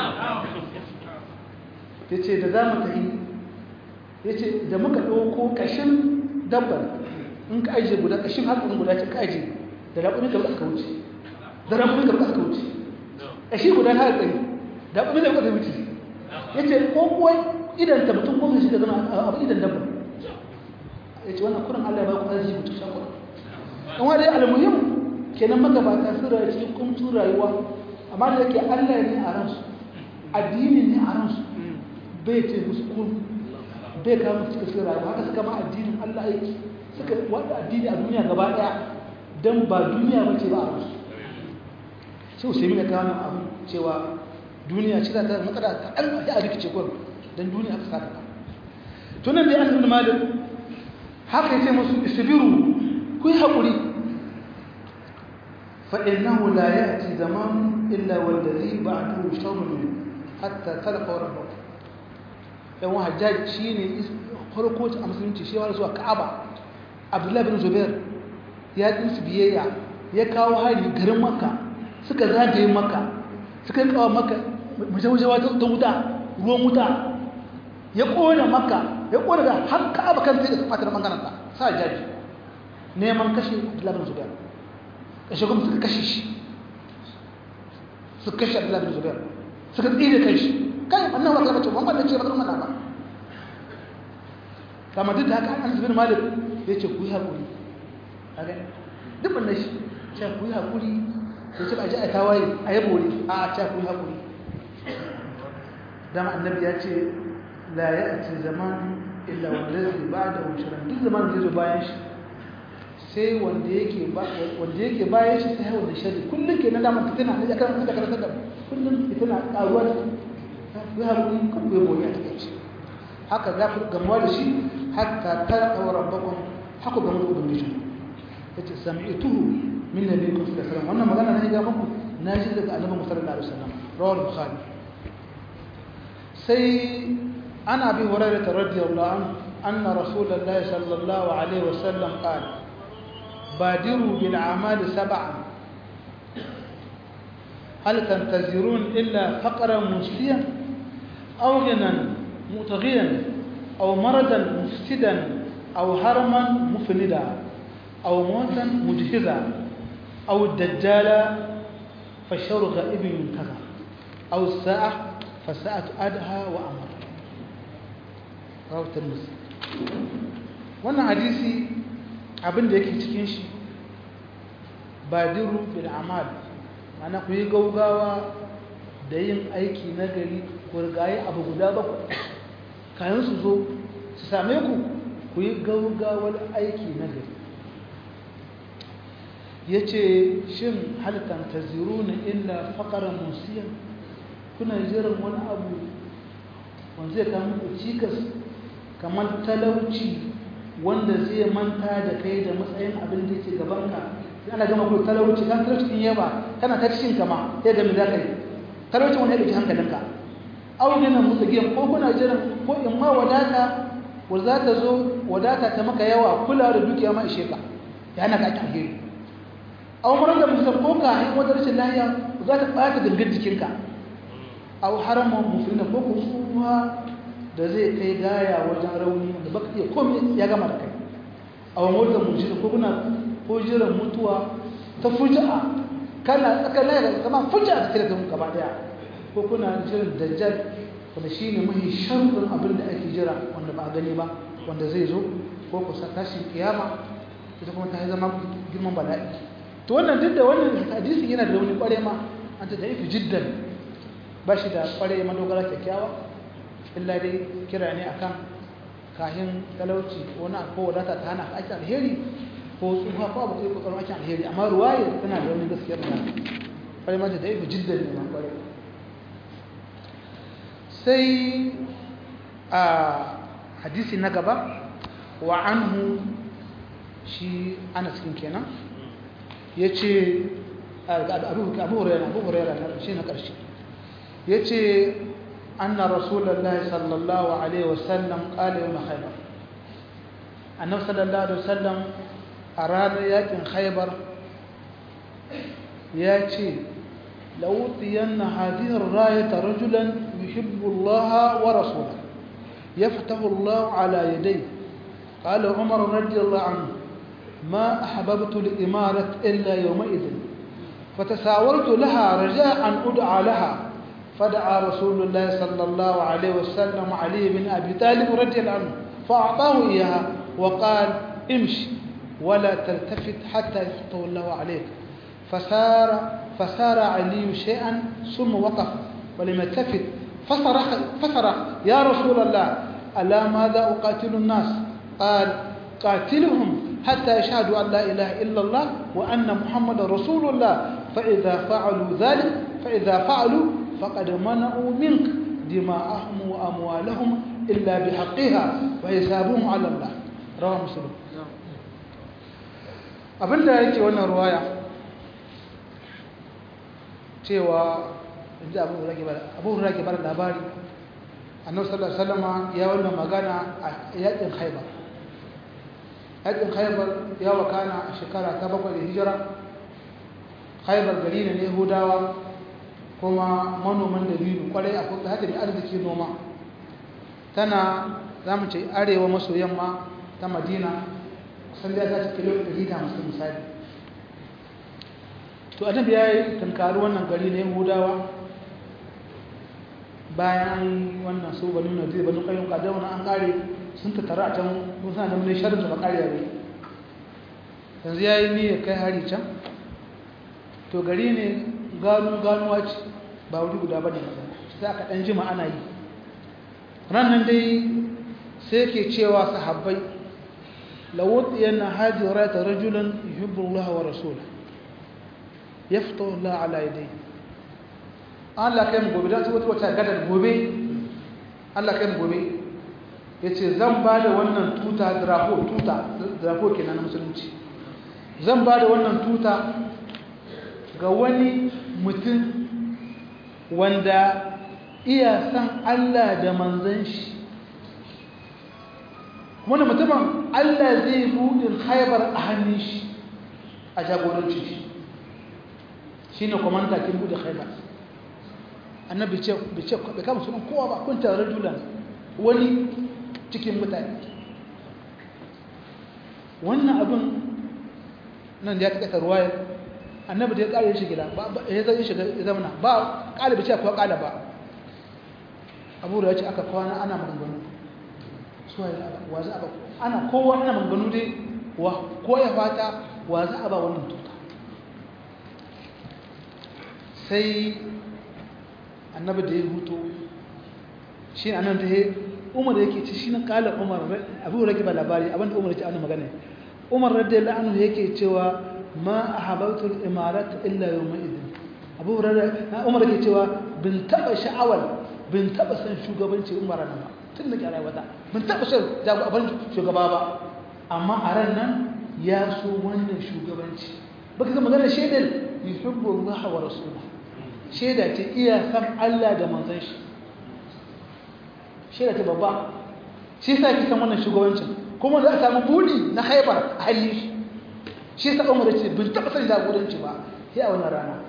ya ce da za mu ta yi ya ce da muka ɗauko ƙashin dabbar in ka ajiye guda ƙashin haƙin guda ce ka ajiye da raƙunin da aka wuce da raƙunin da aka wuce ƙashi guda na haƙari da raƙunin da aka wuce ya ce ko kuwa idan ta mutum kuma shi da zama abu idan dabbar ya ce wannan kurin allah ya ba ku arziki mutum shan kuɗin in wani almuhim kenan magabata sun rayu cikin kumtun rayuwa amma da yake allah ne a ransu addini ne a ransu bai ce musu kun bai kama suka suka rayuwa haka suka ma addinin allah aiki suka wanda addini a duniya gaba daya don ba duniya ba ce ba a ransu sai usaimi da kawo nan abu cewa duniya ce za ta matsala ta ɗan ya a rikice kwan don duniya aka sa ta tunan da ya asibi malik haka ya ce musu isibiru ku yi haƙuri فإنه لا يأتي زمان إلا والذي بعده شر منه حتى تلقى ربك yan wa hajjaj shi ne farko a musulunci shi wani zuwa ka'aba abdullahi bin zubair ya ɗin su biyayya ya kawo hari garin makka suka zagaye makka suka yi kawo makka majawajawa ta wuta ruwan wuta ya ƙona makka ya ƙona da har ka'aba kan sai da fatar mangananta sa hajjaji neman kashe abdullahi bin zubair kashe kuma suka kashe shi suka kashe abdullahi bin zubair suka tsire kai shi kai annan wa kalmar cewa wannan ce ba zan mana ba kama duk da haka an zubin malik ya ce ku yi haƙuri a ga duk wannan shi ce ku yi haƙuri ya ce ba ji a tawaye a yi bore a ce ku yi haƙuri dama annabi ya ce la ya ce zaman illa wanda zai ba da wuciran duk zaman zai zo bayan shi sai wanda yake wanda yake bayan shi sai wanda shari kullum ke na damar fitina ne akan da karanta da kullum fitina karuwa da ku haƙuri kan ku yabo ya take shi haka za ku gamuwa da shi hatta tarqa wa rabbakum haku gamu da ubangiji yace sami'tuhu min nabiyyikum sallallahu alaihi wasallam wannan magana ne ga muku na ji daga annabi sallallahu alaihi wasallam rawal bukhari sai ana bi hurairah radiyallahu anhu anna rasulullahi sallallahu alaihi wasallam qala بادروا بالأعمال سبعا هل تنتظرون إلا فقرا مسليا أو غنى متغيا أو مرضا مفسدا أو هرما مفندا أو موتا مجهزا أو الدجال فالشر غائب ينتظر أو الساعة فالساعة أدهى وأمر رواه الترمذي wannan hadisi abin da yake cikin shi badiru bil amal mana ku yi gaugawa da yin aiki na gari ku rigaye abu guda bakwai kayan su zo su same ku ku yi gaugawar aiki na gari ya ce shin halittar ta ziru na illa faƙarar musiyan kuna jiran wani abu wanda zai kama ku cikas kamar talauci wanda zai manta da kai da matsayin abin da yake gabanka sai ana gama kuma talauci kan talauci din yaba kana ta cikin kama sai ga me za ka yi talauci wani ya ɗauki hankalinka augina mutsagiyan ko kuna jiran ko in ma wadata wa za ta zo wadata ta maka yawa kula da dukiya ma ishe ka ya hana ka ake alheri a umarar da musamman ko ka hanyar wata rashin lahiya za ta ɓata gangar jikinka a haramun musulmi ko kuma da zai kai gaya wajen rauni da baka iya komai ya gama da kai a wani wata mujina ko kuna ko jiran mutuwa ta fuja'a kana tsakar layar kama fuja'a ta kira ta gaba daya ko kuna jiran dajjal wanda shi ne mahi sharɗin abin da ake jira wanda ba a gani ba wanda zai zo ko kusa tashin kiyama ita kuma ta zama girman bala'i to wannan duk da wannan hadisi yana da wani kware ma an ta da'ifi jiddan ba shi da kware madogara kyakkyawa illa dai kira ne akan kahin talauci wani ko wadata ta hana ake alheri ko tsuha ko abu kai kokarin ake alheri amma ruwaye tana da wani gaskiyar da kware ma da da'ifi jiddan ne ma kware sai a hadisi na gaba wa anhu shi ana cikin kenan ya ce abu hurera abu hurera shi na ƙarshe ya ce anna rasulallah sallallahu alaihi wasallam ƙala yau na haibar annabi sallallahu alaihi wasallam a ranar yakin haibar ya ce لأوتين هذه الراية رجلا يحب الله ورسوله يفتح الله على يديه قال عمر رضي الله عنه ما أحببت الإمارة إلا يومئذ فتساورت لها رجاء أن أدعى لها فدعا رسول الله صلى الله عليه وسلم علي بن أبي طالب رضي الله عنه فأعطاه إياها وقال امشي ولا تلتفت حتى يفتح الله عليك فسار فسار علي شيئا ثم وقف ولم يلتفت فصرخ فصرخ يا رسول الله ألا ماذا أقاتل الناس قال قاتلهم حتى يشهدوا أن لا إله إلا الله وأن محمد رسول الله فإذا فعلوا ذلك فإذا فعلوا فقد منعوا منك دماءهم وأموالهم إلا بحقها وحسابهم على الله رواه مسلم abinda yake wannan ruwaya cewa inji abu hurra ke bada labari annabi sallallahu alaihi wasallam ya wannan magana a yakin haibar yakin haibar ya wakana a shekara ta bakwai da hijira haibar gari ne na yahudawa kuma manoman dabino kwarai a kuka haka da arziki noma tana za mu ce arewa maso yamma ta madina kusan da ta ci kilo 150 misali to annabi ya yi tunkari wannan gari na yahudawa bayan wannan su banu na zai banu kayan kadar wani an kare sun tattara a can kun sa da mun sharri da bakari yare yanzu ya yi niyyar kai hari can to gari ne gano ganuwa ce ba wuri guda ba ne sai aka ɗan jima ana yi ranar dai sai ke cewa sahabbai lawuɗiyar na hajjira ta rajulan yuhibbullah wa rasula ya fito Allah ala yadai Allah kai mu gobe don su wata wata gadar gobe Allah kai mu gobe ya ce zan ba da wannan tuta drapo tuta drapo kenan na musulunci zan ba da wannan tuta ga wani mutum wanda iya san Allah da manzan shi wani mutumin Allah zai buɗin haibar a hannun shi a jagoranci shi shi ne kwamanta kin buɗe haibar annabi ce bai kama sunan kowa ba kun tare julan wani cikin mutane wannan abin nan da ya taƙaita ruwayar annabi da ya ƙare shi gida ya zai shiga ya zamana ba ƙalibi ce kuwa ƙala ba abu da ya ce aka kwana ana maganganu suwa ya wa za a ba ana kowa ana maganganu dai wa ko ya fata wa za a ba wannan tuta sai annabi da ya hutu shi ne annan da ya umar yake ci shi na ƙala umar abu da ba labari abinda umar ya ce ana magana umar radiyallahu anhu yake cewa ma ahabautul imarat illa yawma idin abu hurairah umar yake cewa bin taba sha'awar bin taba san shugabanci umar nan ba tun da kira wata bin taba san jagoban shugaba ba amma a ran nan ya so wannan shugabanci baka ga magana shaidar yuhibbu Allah wa rasuluhu shaida ce iya san Allah da manzon shi shaida ce babba shi yasa ki san wannan shugabancin kuma za a samu buri na haifar a halin shi shi sa umar ce bin taɓa san jagoranci ba sai a wannan rana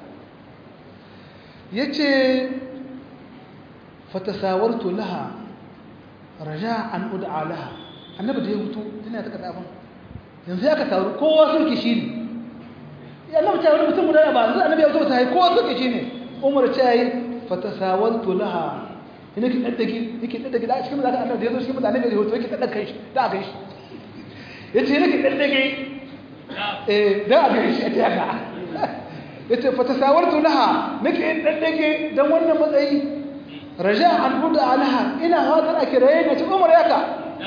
ya ce fatasawartu laha raja an ud'a laha annabi da ya hutu tana ta kada abin yanzu ya ka taru kowa sun ki shi ne ya annabi ta wani mutum guda ba yanzu annabi ya hutu ta yi kowa sun ki shi ne umar ce yi fatasawartu laha ina ki daddage yake daddage da cikin da annabi da ya zo cikin mutane da hutu yake daddage shi da kai shi yace ina ki daddage da a gari shi a ta yaka ya ce fata sawartu laha nake yin ɗanɗage don wannan matsayi raja an buɗe alaha ina hatar a kiraye na ci umar yaka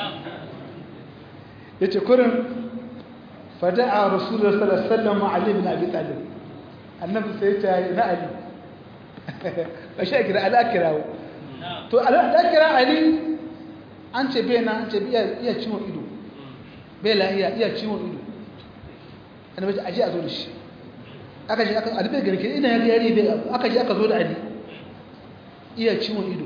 ya ce kurin fada a rasulun salasallam ma'alim na abi talib annabi sai ta yi na ali a shi a kira ala kirawo to ala kira ali an ce bai na an ce iya ciwon ido bai lahiya iya ciwon ido annabi aje a zo da shi aka je aka albe gari ke ina ya yari bai aka je aka zo da ali iya ciwon ido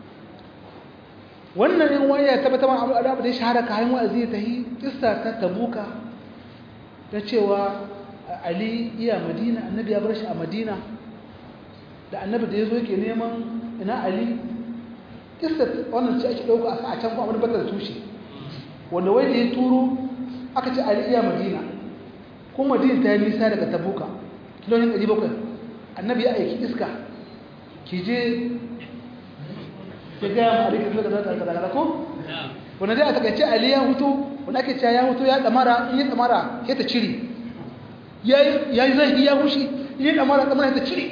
wannan yan waya tabbata ma abu da ya shahara kayan wa'azi ta yi kissa ta tabuka ta cewa ali iya madina annabi ya bar shi a madina da annabi da ya zo yake neman ina ali kissa wannan ce ake dauka a can kuma wani batar tushe wanda wai da ya turo aka ce ali iya madina kuma madina ta yi nisa daga tabuka kilomita 700 annabi ya aiki iska ki je ya gaya ma alikin zuwa da zata daga ko wanda dai a takaice ali ya hutu wanda ake cewa ya hutu ya damara in yi damara sai ta cire ya yi zai ya hushi in yi damara damara ta cire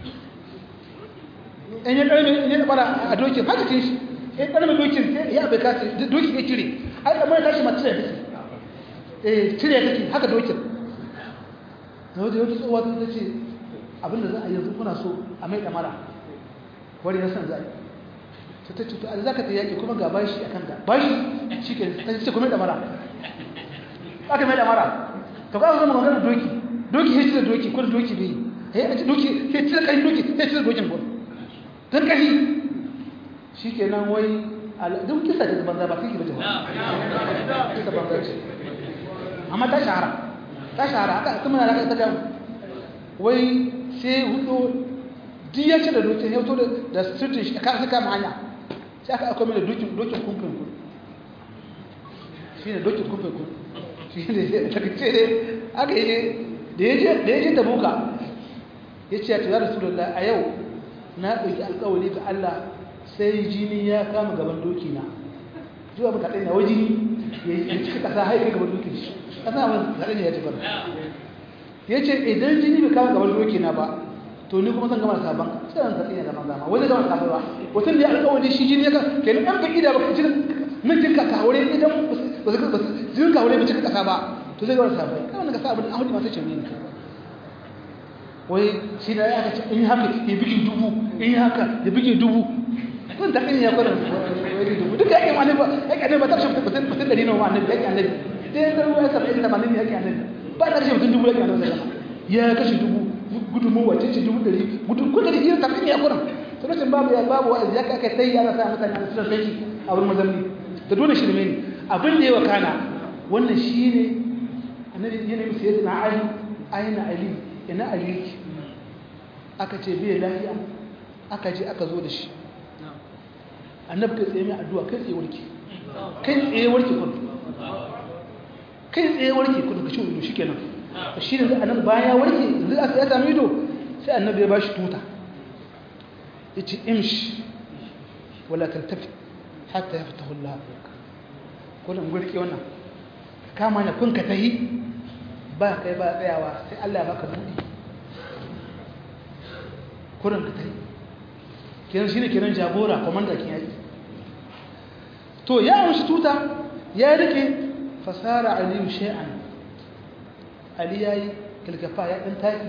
in yi ɗarmi in yi damara a dokin haka ce shi in ɗarmi dokin ya bai kasi dokin ya cire ai damara ta shi ma cire take eh cire take haka dokin na wajen wata tsohuwa ta ce abinda za a yanzu kuna so a mai damara wani ya san za a yi ta ta cuta za ka ta yaƙi kuma ga bashi a kanta bashi shi ke ta ce kuma damara aka mai damara ta kwa zama magana doki doki ya cire doki kuma doki bai ya ci doki ya cire ƙari doki ya cire dokin gwani don ƙari shi ke nan wai duk kisa ce banza ba kiki ba ce ba kisa banza ce amma ta shahara ta shahara aka kuma na raka ta gama wai sai hudu duk ya ce da dokin ya fito da sirtin shi aka kama hanya sai aka akwai mai da dokin dokin kumfin kun shi ne dokin kumfin kun shi ne daga ce ne aka yi da ya je da buka ya ce ya ce ya rasulullah a yau na ɗauki alƙawari ga Allah sai jini ya kama gaban doki na zuwa ba kaɗai na wai jini ya cika ƙasa haifar gaban dokin shi ƙasa ba kaɗai ne ya ci bar ya ce idan jini bai kama gaban doki na ba to ni kuma zan gama sabon sai ran tafiya da manzama wani gama sabon ba watan da ya alƙawari shi jini ya ka kenan an baki da baka jin min jin ka kawure idan ba su ba jin kawure bai cika kasa ba to zai gama sabon kana ga sabon an hudu masu ce ne wai shi da ya ce in haka ya bigi dubu in haka ya bigi dubu kun ta kan ya fara wai dubu duka yake annabi ba yake annabi ba ta shi mutum mutum da dino annabi yake annabi dai da ruwa ya sabin da malami yake annabi ba ta shi mutum dubu yake annabi ya kashe dubu gudunmuwa ce ce dubu ɗari gudun kudin yin tafi ya kuran ta lokacin babu ya babu wa'azi ya kai sai ya sa mutane a cikin sai a wurin mazamni da dole shirme ne abin da ya wakana wannan shi ne annabi ya nemi sai na ali aina ali ina ali yake aka ce bai lafiya aka je aka zo da shi annabi kai tsaye mai addu'a kai tsaye warke kai tsaye warke kun kai tsaye warke kun ka ci shi kenan shi ne annabi bayan ya warke yanzu aka ya sami ido sai annabi ya bashi tuta ya ce imshi wala tantafi hatta ya fita hula afirka kullum gurki wannan kama ne kun ka tahi ba kai ba tsayawa sai allah ya baka buɗi kurin ka tahi kenan shi ne kenan jagora kwamanda kin yaki to ya amshi tuta ya rike fasara aliyu shay'an ali ya yi kilgafa ya ɗin taki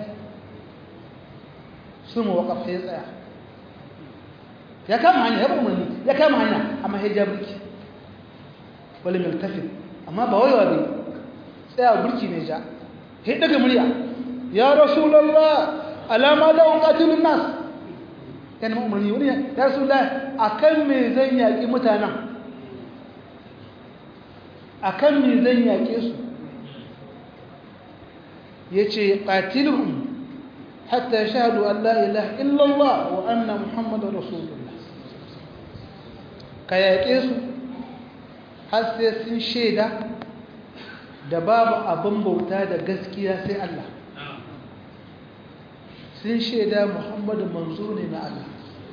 su mu waƙafa ya tsaya ya kama hanya ya umarni ya kama hanya amma ya ja burki wani mai tafi amma ba waiwa bai tsaya burki ne ja ya daga murya ya rasulallah alama da ƙatilun nas ya nema umarni wani ya rasulallah a kan me zan yaƙi mutanen a kan me zan yaƙe su yace qatilhum hatta yashhadu an la ilaha illa Allah wa anna muhammadar rasulullah ka yaƙe su har sai sun shaida da babu abin bauta da gaskiya sai Allah sun shaida muhammadu manzo ne na Allah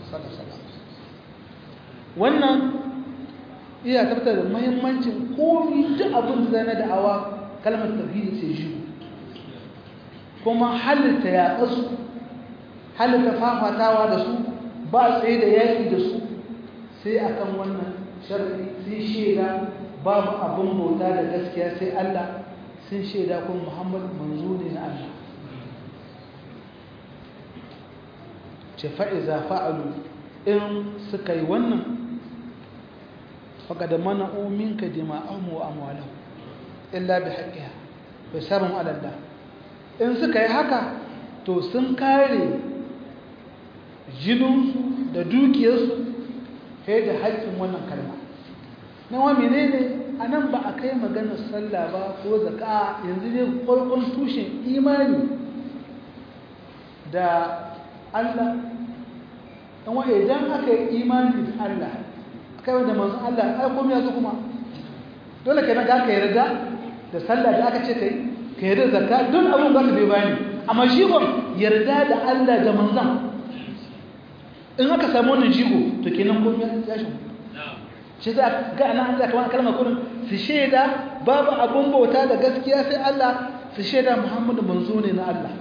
wannan iya tabbatar da muhimmancin komi duk abin da na da'awa kalmar tauhidi sai shi kuma halitta yaƙarsu halitta fafatawa da su ba tsaye da yaƙi da su sai akan wannan sharri sun shaida babu abin bauta da gaskiya sai Allah sun shaida kuma Muhammad manzo ne na Allah ce fa'iza fa'alu in suka yi wannan faqad mana'u minka dima'ahum wa amwalahum illa bi haqqiha bi sabon alalla in suka yi haka to sun kare jininsu da dukiyarsu sai da haƙƙin wannan kalma na wa menene a nan ba a kai maganar sallah ba ko zaka yanzu ne farkon tushen imani da Allah dan wa idan aka yi imani da Allah aka yi da manzon Allah ai komai ya zo kuma dole kenan ga ka yarda da sallah da aka ce kai ka yarda zakka don abun ba ka bai bani amma shi gon yarda da Allah da manzon in aka samu wannan jigo to kenan komai ya shi shi za ga ana Allah kamar kalmar kullum su shaida babu abun bauta da gaskiya sai Allah su shaida Muhammadu manzo ne na Allah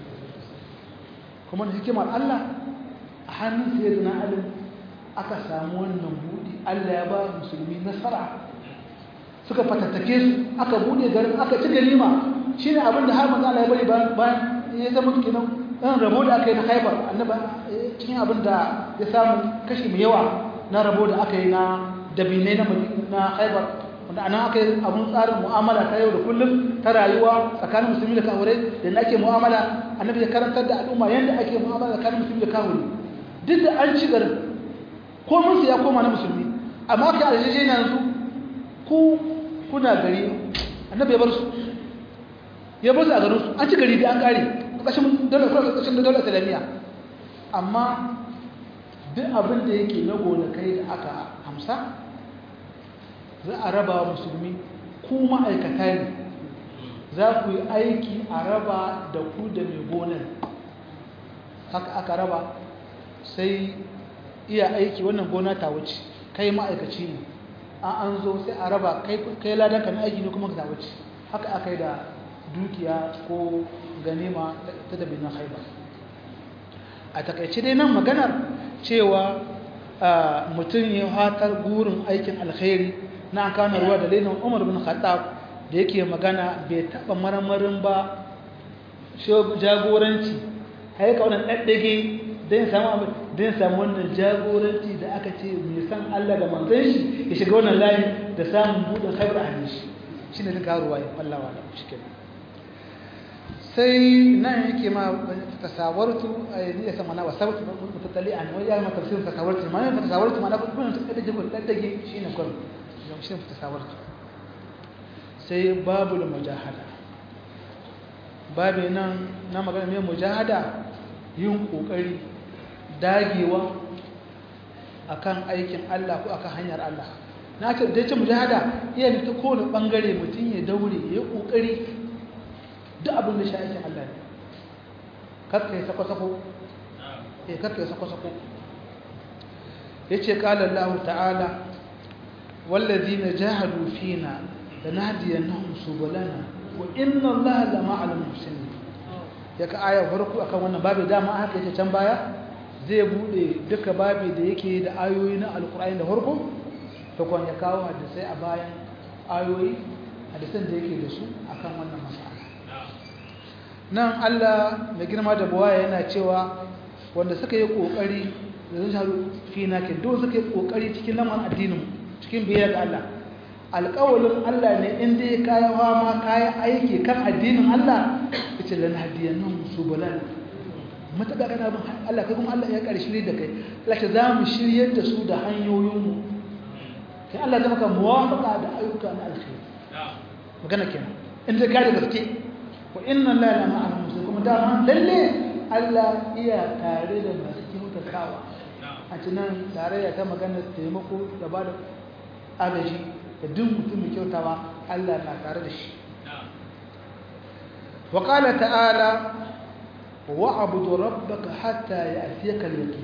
kuma da hikimar Allah a hannun sayyidina Ali aka samu wannan budi Allah ya ba musulmi nasara suka fatattake su aka bude garin aka ci ganima shine abin da har manzo Allah ya bari bayan ya zama kenan ɗan rabo da aka yi na Khaibar annaba cikin abin da ya samu kashi mai yawa na rabo da aka yi na dabinai na na Khaibar wanda anan aka yi abun tsarin mu'amala ta yau da kullum ta rayuwa tsakanin musulmi da kafirai da na ake mu'amala annabi ya karantar da al'umma yanda ake mu'amala tsakanin musulmi da kafirai duk da an ci garin ko mun ya koma na musulmi amma aka yi aljeje yanzu ku kuna gari annabi ya bar su ya bar su a garin su an ci gari da an kare ƙashin dole ƙashin da dole islamiyya amma duk abin da yake na gonakai da aka hamsa za a raba musulmi ku ma'aikata ne za ku yi aiki a raba da ku da mai gonar haka aka raba sai iya aiki wannan gona ta wuce kai ma'aikaci ne an an zo sai a raba kai ladanka na aiki ne kuma ta wuce haka aka yi da dukiya ko ganima ta dabi na haiba a takaice dai nan maganar cewa mutum ya hatar gurin aikin alkhairi na kana ruwa da lenin umar bin khattab da yake magana bai taba marmarin ba jagoranci haika wannan ɗaɗɗage don samu don samu wannan jagoranci da aka ce mai san Allah da manzon shi ya shiga wannan layi da samun buɗin haibar a hannun shi shi ne duka ruwa ya fallawa da shi kenan sai nan yake ma tasawartu ayi ya sama na wasabtu mutattali an wai ya ma tafsirin tasawartu ma ne tasawartu ma na kun ta da jibul daddage shine kun shi ne tasawartu sai babul mujahada babu nan na magana mai mujahada yin kokari dagewa akan aikin Allah ko akan hanyar Allah na ce da ce mujahada iya ta kowane bangare mutum ya daure ya kokari duk abin da shi aikin Allah ne kakka ya sako-sako ya kakka ya sako-sako ya ce ƙala Allah ta'ala wallazi na jahadu fina da na hadiyar na musubalana wa inna Allah da ma'alin musulmi ya ka aya farko akan wannan babu dama haka yake can baya zai bude duka babu da yake da ayoyi na alkur'ani da farko ta kwan ya kawo hadisai a bayan ayoyi hadisan da yake da su akan wannan masala nan Allah mai girma da buwaya yana cewa wanda suka yi kokari da zai sharu fi na ke don suka yi kokari cikin laman addinin cikin biyar da Allah alƙawalin Allah ne inda ya kayan ma kayan aiki kan addinin Allah ya ce lana hadiyan nan su balal matuƙa kana bin Allah kai kuma Allah ya ƙari shirye da kai Allah ce za mu shiryar da su da hanyoyinmu kai Allah zama ka muwafaƙa da ayyuka na alkhairi magana kenan inda ka da gaske wa inna la la ma'al muslimin kuma dama lalle Allah iya tare da masu kyautatawa a cinan tarayya ta magana taimako da ba da agaji da duk mutum mai kyautawa Allah na tare da shi wa qala ta'ala wa abudu rabbaka hatta ya'tiyaka al-yaqin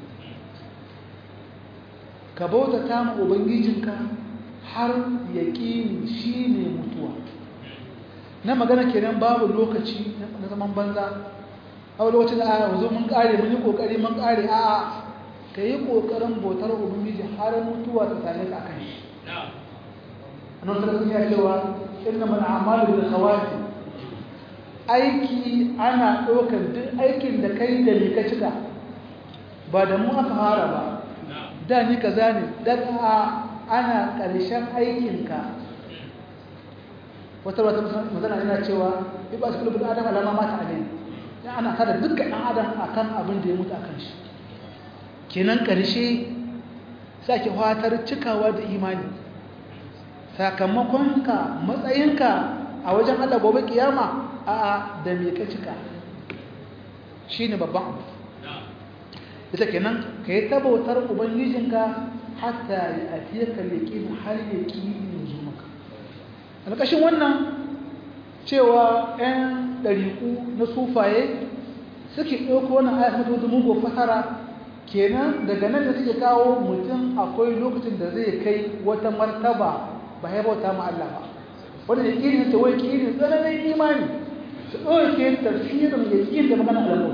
ka bauta ta mu ubangijinka har yaqin shine mutuwa na magana kenan babu lokaci na zaman banza a lokacin da aya zo mun kare mun yi kokari mun kare a ka yi kokarin bautar ubangiji har mutuwa ta same ka akan shi annabi sallallahu alaihi wasallam cewa innamal a'malu bil khawati aiki ana ɗaukar duk aikin da kai da ni ka cika ba da mu aka fara ba da ni kaza ne da a ana ƙarshen aikinka wata wata magana yana cewa iba su kulubin adam alama mata alai ya ana kada dukkan ɗan adam akan abin da ya mutu akan shi kenan ƙarshe sake fatar cikawa da imani sakamakonka matsayinka a wajen Allah gobe kiyama a da me ka cika shine babban abu ita kenan ka yi tabautar ubangijinka hatta ya afiye ka leƙin har ya ƙi yanzu maka alƙashin wannan cewa 'yan ɗariƙu na sufaye suke ɗauko wannan ayat mutu mugu fasara kenan daga nan da suke kawo mutum akwai lokacin da zai kai wata martaba ba ya bauta ma Allah ba wanda ya ƙirin ta wai ƙirin tsananin imani su ɗauke tafsirin ya ƙirin da magana alamu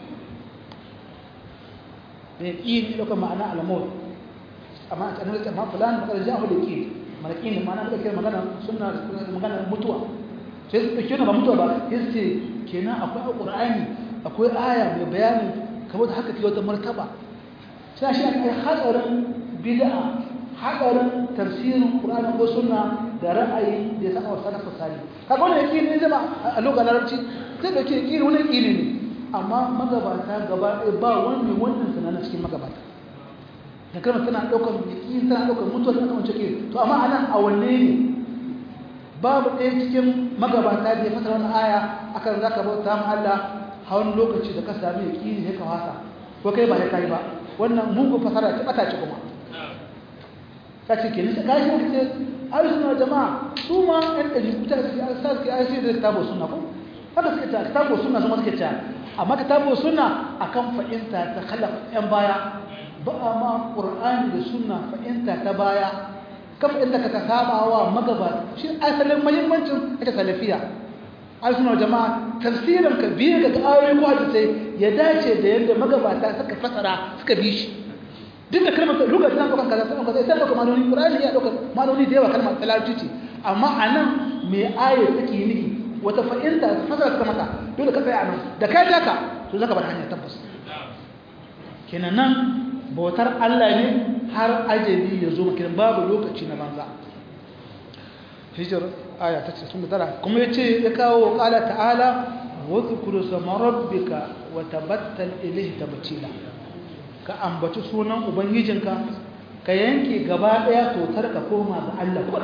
mai ƙi ɗaukar ma'ana alamur amma a tsanar da fulani magana jahu da ƙi mana ƙi ne ma'ana ɗaukar magana suna magana mutuwa sai su ɗauki wani ba mutuwa ba sai su ce kenan akwai alƙur'ani akwai aya mai bayanin kamar da haka ke wata martaba sai shi aka yi hatsarin bid'a hatsarin tafsirin ƙur'ani ko sunna da ra'ayi da ya saka wa sanafa sani kaga wani yaƙi ne zama a lokacin larabci zai ɗauki yaƙi ne wani yaƙi ne amma magabata gaba ɗaya ba wani wannan sanana cikin magabata da kalmar tana ɗaukar yaƙi tana ɗaukar mutuwa tana ɗaukar cike to amma a nan a wanne ne babu ɗaya cikin magabata da ya fasara wani aya akan za ka bauta ma Allah hawan lokaci da ka sami yaƙi ne ka wasa ko kai ba ya kai ba wannan mugun fasara ta ɓata ce kuma ta ce ke nisa kashi ka ce ai suna jama'a su ma ɗan ɗari kuta suke an sa suke ai sai da kitabo suna ko haka suke ta kitabo suna su ma suke ta amma kitabo suna akan fa'inta ta khalaf yan baya ba a ma qur'ani da sunna fa'inta ta baya kafa inda ka saba wa magaba shi asalin muhimmancin ita salafiya ai suna jama'a tafsirin ka biye ga ayoyi ko hadisi ya dace da yadda magabata suka fasara suka bi shi duk da kalmar lugar tana ɗaukar kaza tana kaza ita ɗaukar maloni ƙurani ya ɗaukar maloni da yawa kalmar talarci ce amma a nan mai aya take nufi wata fa'inta fasara suka maka dole ka tsaya a nan da ka taka to zaka bar hanya tabbas kenan nan bautar Allah ne har ajali ya zo maka babu lokaci na banza hijir aya ta 69 kuma yace ya kawo qala ta'ala wa dhkuru sama rabbika wa tabattal ilayhi tabtila ka ambaci sunan ubangijinka ka yanke gaba daya totar ka koma ga Allah kuma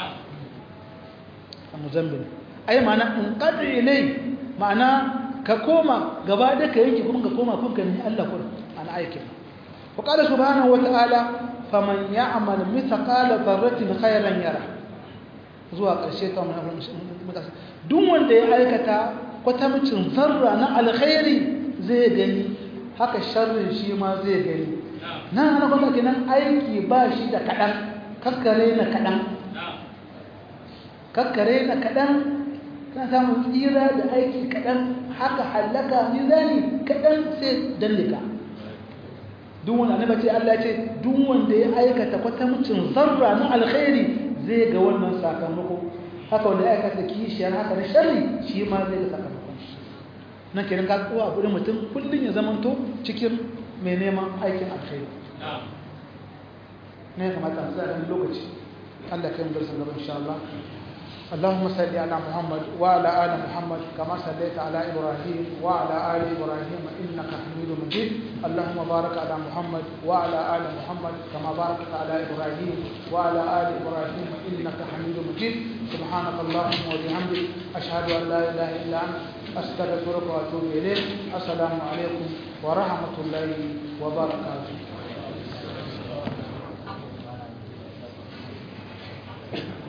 a muzambil ai ma'ana in qadri ilay ma'ana ka koma gaba daya ka yanke kuma ka koma kun ka ni Allah kuma ana aikin wa qala subhanahu wa ta'ala faman ya'mal mithqala dharratin khayran yara zuwa ƙarshe ta duk wanda ya aikata kwatamcin zarra na alkhairi zai gani haka sharrin shi ma zai gani nan ana kwanta kenan aiki ba shi da kaɗan kakkare na kaɗan kakkare na kaɗan kana samun tsira da aiki kaɗan haka hallaka mizani kaɗan sai dallika duk wanda annabi ce Allah ce duk wanda ya aikata kwatamcin zarra na alkhairi zai ga wannan sakamako haka wanda ya aikata kishiyar haka da sharri shi ma zai ga sakamakon shi nan kenan ka kowa abu da mutum kullum ya zamanto cikin mai neman aikin alkhairi ne ya kamata mu tsaya lokaci Allah kai mu darsan gaba insha Allah اللهم صل على محمد وعلى ال محمد كما صليت على ابراهيم وعلى ال ابراهيم انك حميد مجيد اللهم بارك على محمد وعلى ال محمد كما باركت على ابراهيم وعلى ال ابراهيم انك حميد مجيد سبحانك اللهم وبحمدك اشهد ان لا اله الا انت استغفرك واتوب اليك السلام عليكم ورحمه الله وبركاته